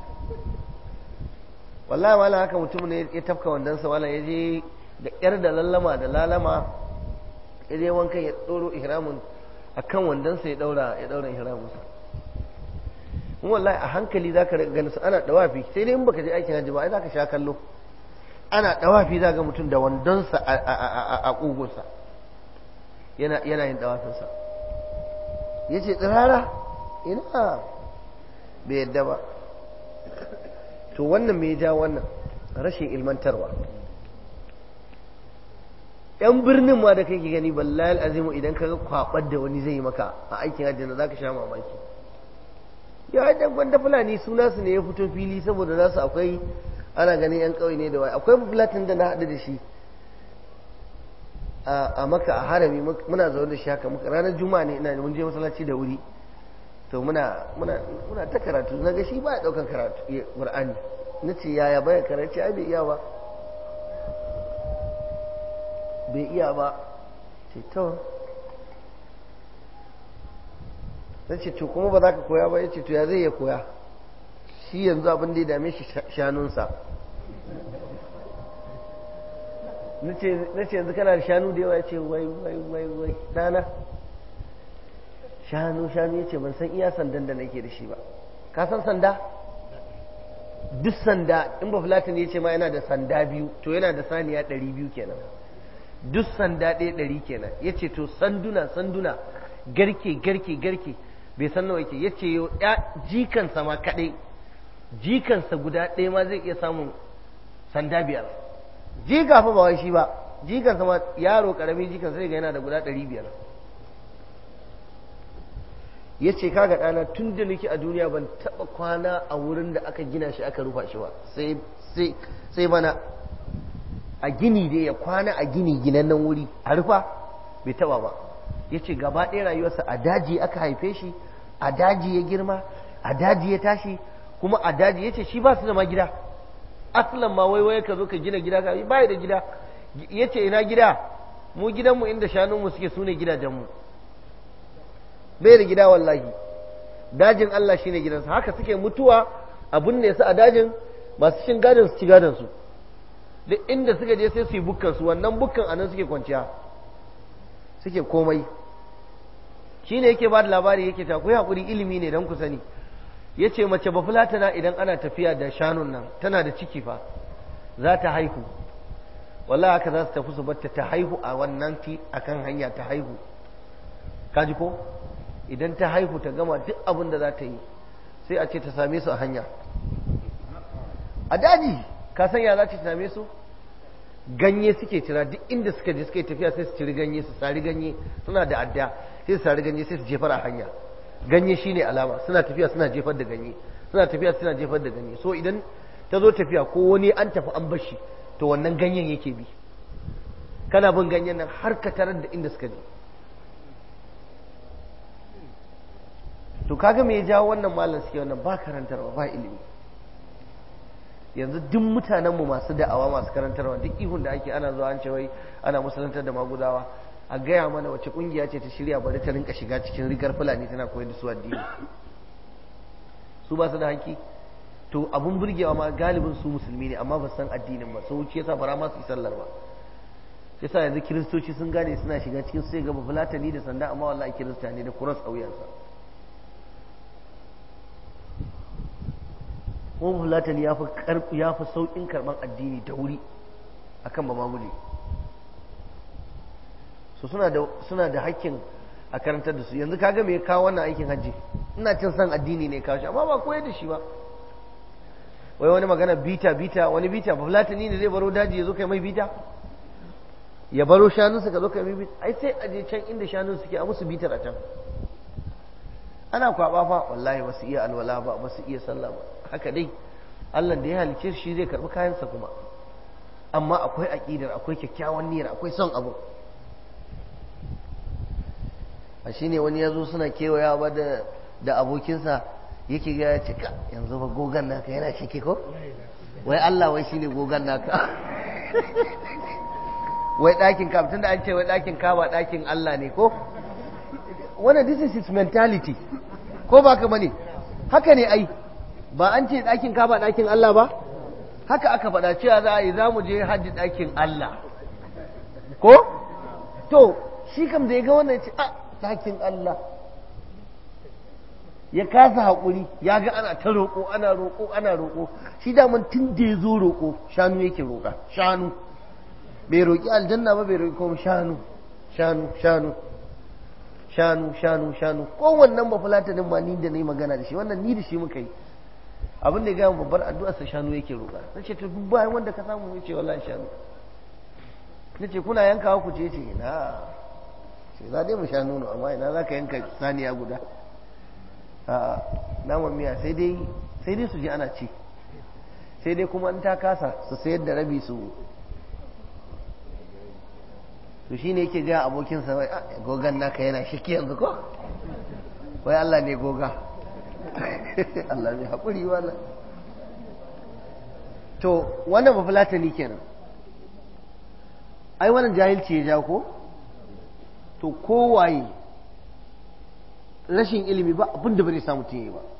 wallahi wala haka mutum ne ya tafka wandonsa wala ya je da ƙyar da lallama da lalama ya je wankan ya ɗoro ihramun a kan wandonsa ya ɗaura ya ɗaura ihramunsa in wallahi a hankali za ka gani su ana dawafi sai dai in baka je aikin hajji ba ai za ka sha kallo ana dawafi za ga mutum da wandonsa a ƙugunsa yana yin dawafinsa ya ce tsirara ina bai yadda ba to wannan mai ja wannan rashin ilmantarwa yan birnin ma da kake gani ballahi azimu idan ka ga kwabar da wani zai yi maka a aikin hajji na za ka sha mamaki ya haɗa gwanda fulani suna su ne ya fito fili saboda nasu akwai ana ganin yan ƙauye ne da wai akwai fulatin da na haɗu da shi a maka a harami muna zaune da shi haka muka ranar juma'a ne ina mun je masallaci da wuri to muna muna muna ta karatu na ga shi ba ya ɗaukan karatu qur'ani na ce yaya baya karatu ai bai iya ba bai iya ba ce to na ce to kuma ba za ka koya ba ya ce to ya zai ya koya shi yanzu abin da ya dame shi shanunsa na ce yanzu kana da shanu da yawa ya ce wai wai wai wai dana shanu shanu ya ce ban san iya sandan da nake da shi ba ka san sanda duk sanda in ba fulatin ya ce ma yana da sanda biyu to yana da saniya ɗari biyu kenan duk sanda ɗaya ɗari kenan ya ce to sanduna sanduna garke garke garke bai san nawa yake ya ce yau jikansa ma kaɗai jikansa guda ɗaya ma zai iya samun sanda biyar jika fa ba wai shi ba jikansa ma yaro ƙarami jikansa zai ga yana da guda ɗari biyar ya ce kaga ɗana tun da nake a duniya ban taɓa kwana a wurin da aka gina shi aka rufa shi ba sai bana a gini dai ya kwana a gini ginannen wuri a rufa bai taɓa ba ya ce gaba ɗaya rayuwarsa a daji aka haife shi a daji ya girma a daji ya tashi kuma a daji ya ce shi ba su da ma gida asalan ma wai wai ka zo ka gina gida ka ba da gida ya ce ina gida mu gidanmu inda shanunmu suke su ne gidajenmu bai da gida wallahi dajin Allah shine gidansa haka suke mutuwa a binne su a dajin masu cin gadon su ci gadon su duk inda suka je sai su yi bukkan su wannan bukkan anan suke kwanciya suke komai shine yake ba da labari yake ta ku hakuri ilimi ne dan ku sani yace mace ba fulatana idan ana tafiya da shanun nan tana da ciki fa za ta haihu wallahi haka za su tafi su batta ta haihu a wannan ti akan hanya ta haihu kaji ko idan ta haihu ta gama duk abin da za ta yi sai a ce ta same su a hanya a daji ka san ya za ta same su ganye suke cira duk inda suka je suka yi tafiya sai su ciri ganye su sari ganye suna da adda sai su sari ganye sai su jefar a hanya ganye shine alama suna tafiya suna jefar da ganye suna tafiya suna jefar da ganye so idan ta zo tafiya ko wani an tafi an bashi to wannan ganyen yake bi kana bin ganyen nan har ka tarar da inda suka je to kaga me ya jawo wannan malam suke wannan ba karantarwa ba ilimi yanzu duk mutanenmu masu da'awa masu karantarwa duk ihun da ake ana zuwa an ce wai ana musulantar da maguzawa a gaya mana wace kungiya ce ta shirya bari ta rinka shiga cikin rigar fulani tana koyar da su addini su ba su da haƙƙi to abun burgewa ma galibin su musulmi ne amma ba san addinin ba sau yasa bara ma su yi sallar ba yasa yanzu kiristoci sun gane suna shiga cikin sai gaba fulatani da sanda amma wallahi kirista ne da kuras a wuyansa kuma fulatani ya fi ya fi sauƙin karɓar addini da wuri akan ba mamuli so suna da suna da hakkin a karantar da su yanzu kaga me ya kawo wannan aikin hajji ina cin san addini ne kawo shi amma ba koyar da shi ba wai wani magana bita bita wani bita ba fulatani ne zai baro daji ya zo kai mai bita ya baro shanunsa ka zo kai mai bita ai sai a je can inda shanun suke a musu bitar a can ana kwaba fa wallahi ba su iya alwala ba ba su iya sallah ba haka dai Allah da ya halice shi zai karbi kayansa kuma amma akwai aqidar akwai kyakkyawan niyyar akwai son abu a shine wani ya zo suna kewaya ba da da abokinsa yake ga ya ce ka yanzu ba gogan naka yana shike ko wai Allah wai shine gogan naka wai ɗakin ka tunda an ce wai ɗakin ka ba ɗakin Allah ne ko wannan this is his mentality ko ba ka bane haka ne ai ba an ce ɗakin ka ba ɗakin Allah ba haka aka faɗa cewa za a yi za mu je hajji ɗakin Allah ko to shi kam da ya ga wannan ce a ɗakin Allah ya kasa haƙuri ya ga ana ta roƙo ana roƙo ana roƙo shi daman tun da ya zo roƙo shanu yake roƙa shanu bai roƙi aljanna ba bai roƙi kuma shanu shanu shanu shanu shanu shanu kowannen ba fulatanin ma ni da na yi magana da shi wannan ni da shi muka yi abin da ya gaya babbar addu'ar sa shanu yake roƙa na ce to duk bayan wanda ka samu ya ce wallahi shanu na ce kuna yankawa ku ce ce ina ce za dai mu sha nono amma ina za ka yanka saniya guda a naman miya sai dai sai dai su ji ana ci sai dai kuma in ta kasa su sayar da rabi su to shi ne yake gaya abokinsa wai gogan naka yana shiki yanzu ko wai Allah ne goga Allah ne haƙuri wannan to wannan ba fulatani kenan ai wannan jahilci ya ja ko to kowaye rashin ilimi ba abin da bai samu yi ba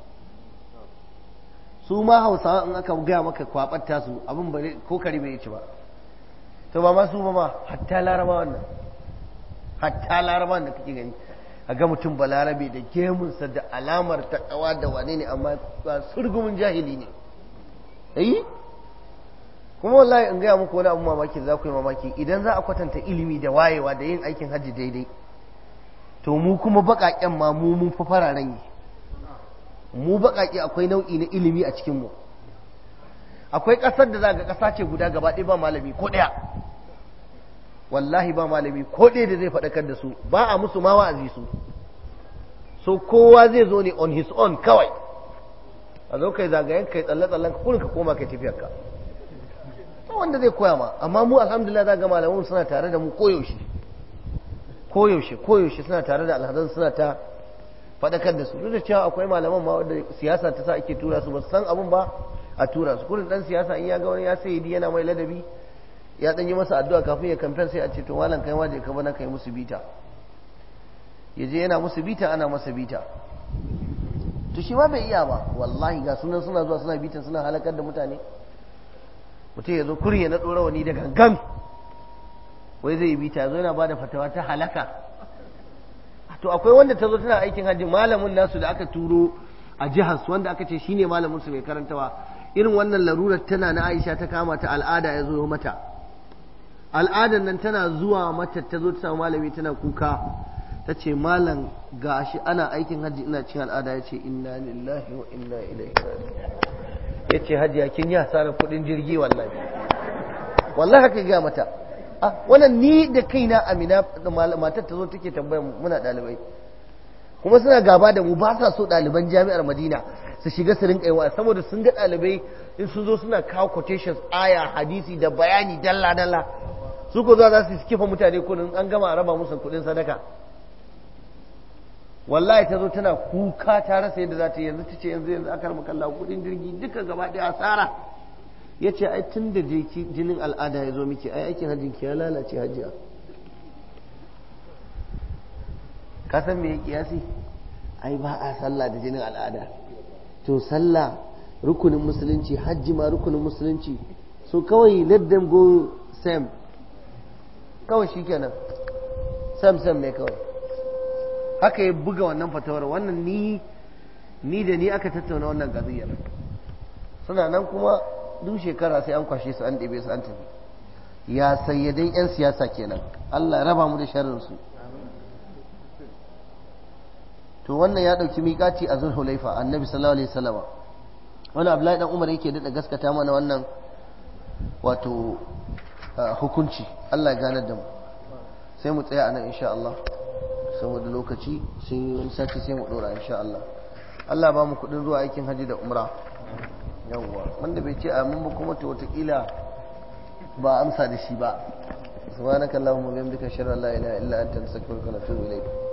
su ma hausawa in aka gaya maka kwabar tasu abin bare ko kare bai ci ba to ba ma su ba ma hatta laraba wannan hatta laraba da kake gani a ga mutum ba larabe da gemunsa da alamar takawa da wane ne amma ba surgumin jahili ne eh kuma wallahi in gaya muku wani abu mamaki za ku yi mamaki idan za a kwatanta ilimi da wayewa da yin aikin hajji daidai to mu kuma baƙaƙen ma mu mun fi fararen yi mu baƙaƙe akwai nau'i na ilimi a cikinmu akwai ƙasar da za ga ƙasa ce guda gaba ɗaya ba malami ko ɗaya wallahi ba malami ko ɗaya da zai faɗakar da su ba a musu ma wa'azi su so kowa zai zo ne on his own kawai a zo kai zagayen kai tsalle-tsallen ka kurin ka koma kai tafiyarka ba wanda zai koya ma amma mu alhamdulillah za ga malaman suna tare da mu koyaushe koyaushe koyaushe suna tare da alhazan suna ta faɗakar da su duk da cewa akwai malaman ma wanda siyasa ta sa ake tura su ba san abun ba a tura su kurin dan siyasa in ya ga wani ya sai yana mai ladabi ya dan yi masa addu'a kafin ya kamfen sai a ce to malam kai waje ka bana kai musu bita ya je yana musu bita ana masa bita to shi ma bai iya ba wallahi ga sunan suna zuwa suna bitan suna halakar da mutane mutum ya zo kuri ya na ɗora wani da gangan wai zai bi ta zo yana ba da fatawa ta halaka to akwai wanda ta zo tana aikin hajji malamin nasu da aka turo a jihar wanda aka ce shine malamin su mai karantawa irin wannan larurar tana na Aisha ta kama ta al'ada ya zo mata al'adan nan tana zuwa mata ta zo ta samu malami tana kuka ta ce malam ga shi ana aikin hajji ina cin al'ada ya ce inna lillahi wa inna ilaihi ya ce hajiya kin yi hasarar kuɗin jirgi wallahi wallahi haka ga mata ah wannan ni da kaina amina matar ta zo take tambayar muna ɗalibai kuma suna gaba da mu ba sa so ɗaliban jami'ar madina su shiga su rinka yawa saboda sun ga ɗalibai in sun zo suna kawo quotations aya hadisi da bayani dalla dalla su ko za su kifa mutane kudin an gama a raba musu kudin sadaka wallahi ta zo tana kuka ta rasa yadda za ta yanzu ta ce yanzu yanzu aka rama kalla kudin jirgi duka gaba ɗaya asara ya ce ai tun da jinin al'ada ya zo miki ai aikin hajjin ki ya lalace hajiya ka san me ya kiyasi ai ba a sallah da jinin al'ada to sallah rukunin musulunci hajji ma rukunin musulunci so kawai let them go same kawai shikenan sam sam ne kawai haka ya buga wannan fatawar wannan ni ni da ni aka tattauna wannan gaziyar suna nan kuma duk shekara sai an kwashe su an ɗebe su an tafi ya sayyadai 'yan siyasa kenan Allah raba mu da sharrin su to wannan ya ɗauki miƙaci a zulhulaifa annabi sallallahu alaihi wasallam wani abdullahi dan umar yake daɗa gaskata mana wannan wato hukunci Allah ya ganar da mu sai mu tsaya a nan insha Allah saboda lokaci sai wani sati sai mu ɗora insha Allah Allah ba mu kuɗin zuwa aikin haji da umra yawwa wanda bai ce amin ba kuma to watakila ba amsa da shi ba subhanakallahumma wa bihamdika ashhadu an la ilaha illa anta astaghfiruka wa atubu ilayk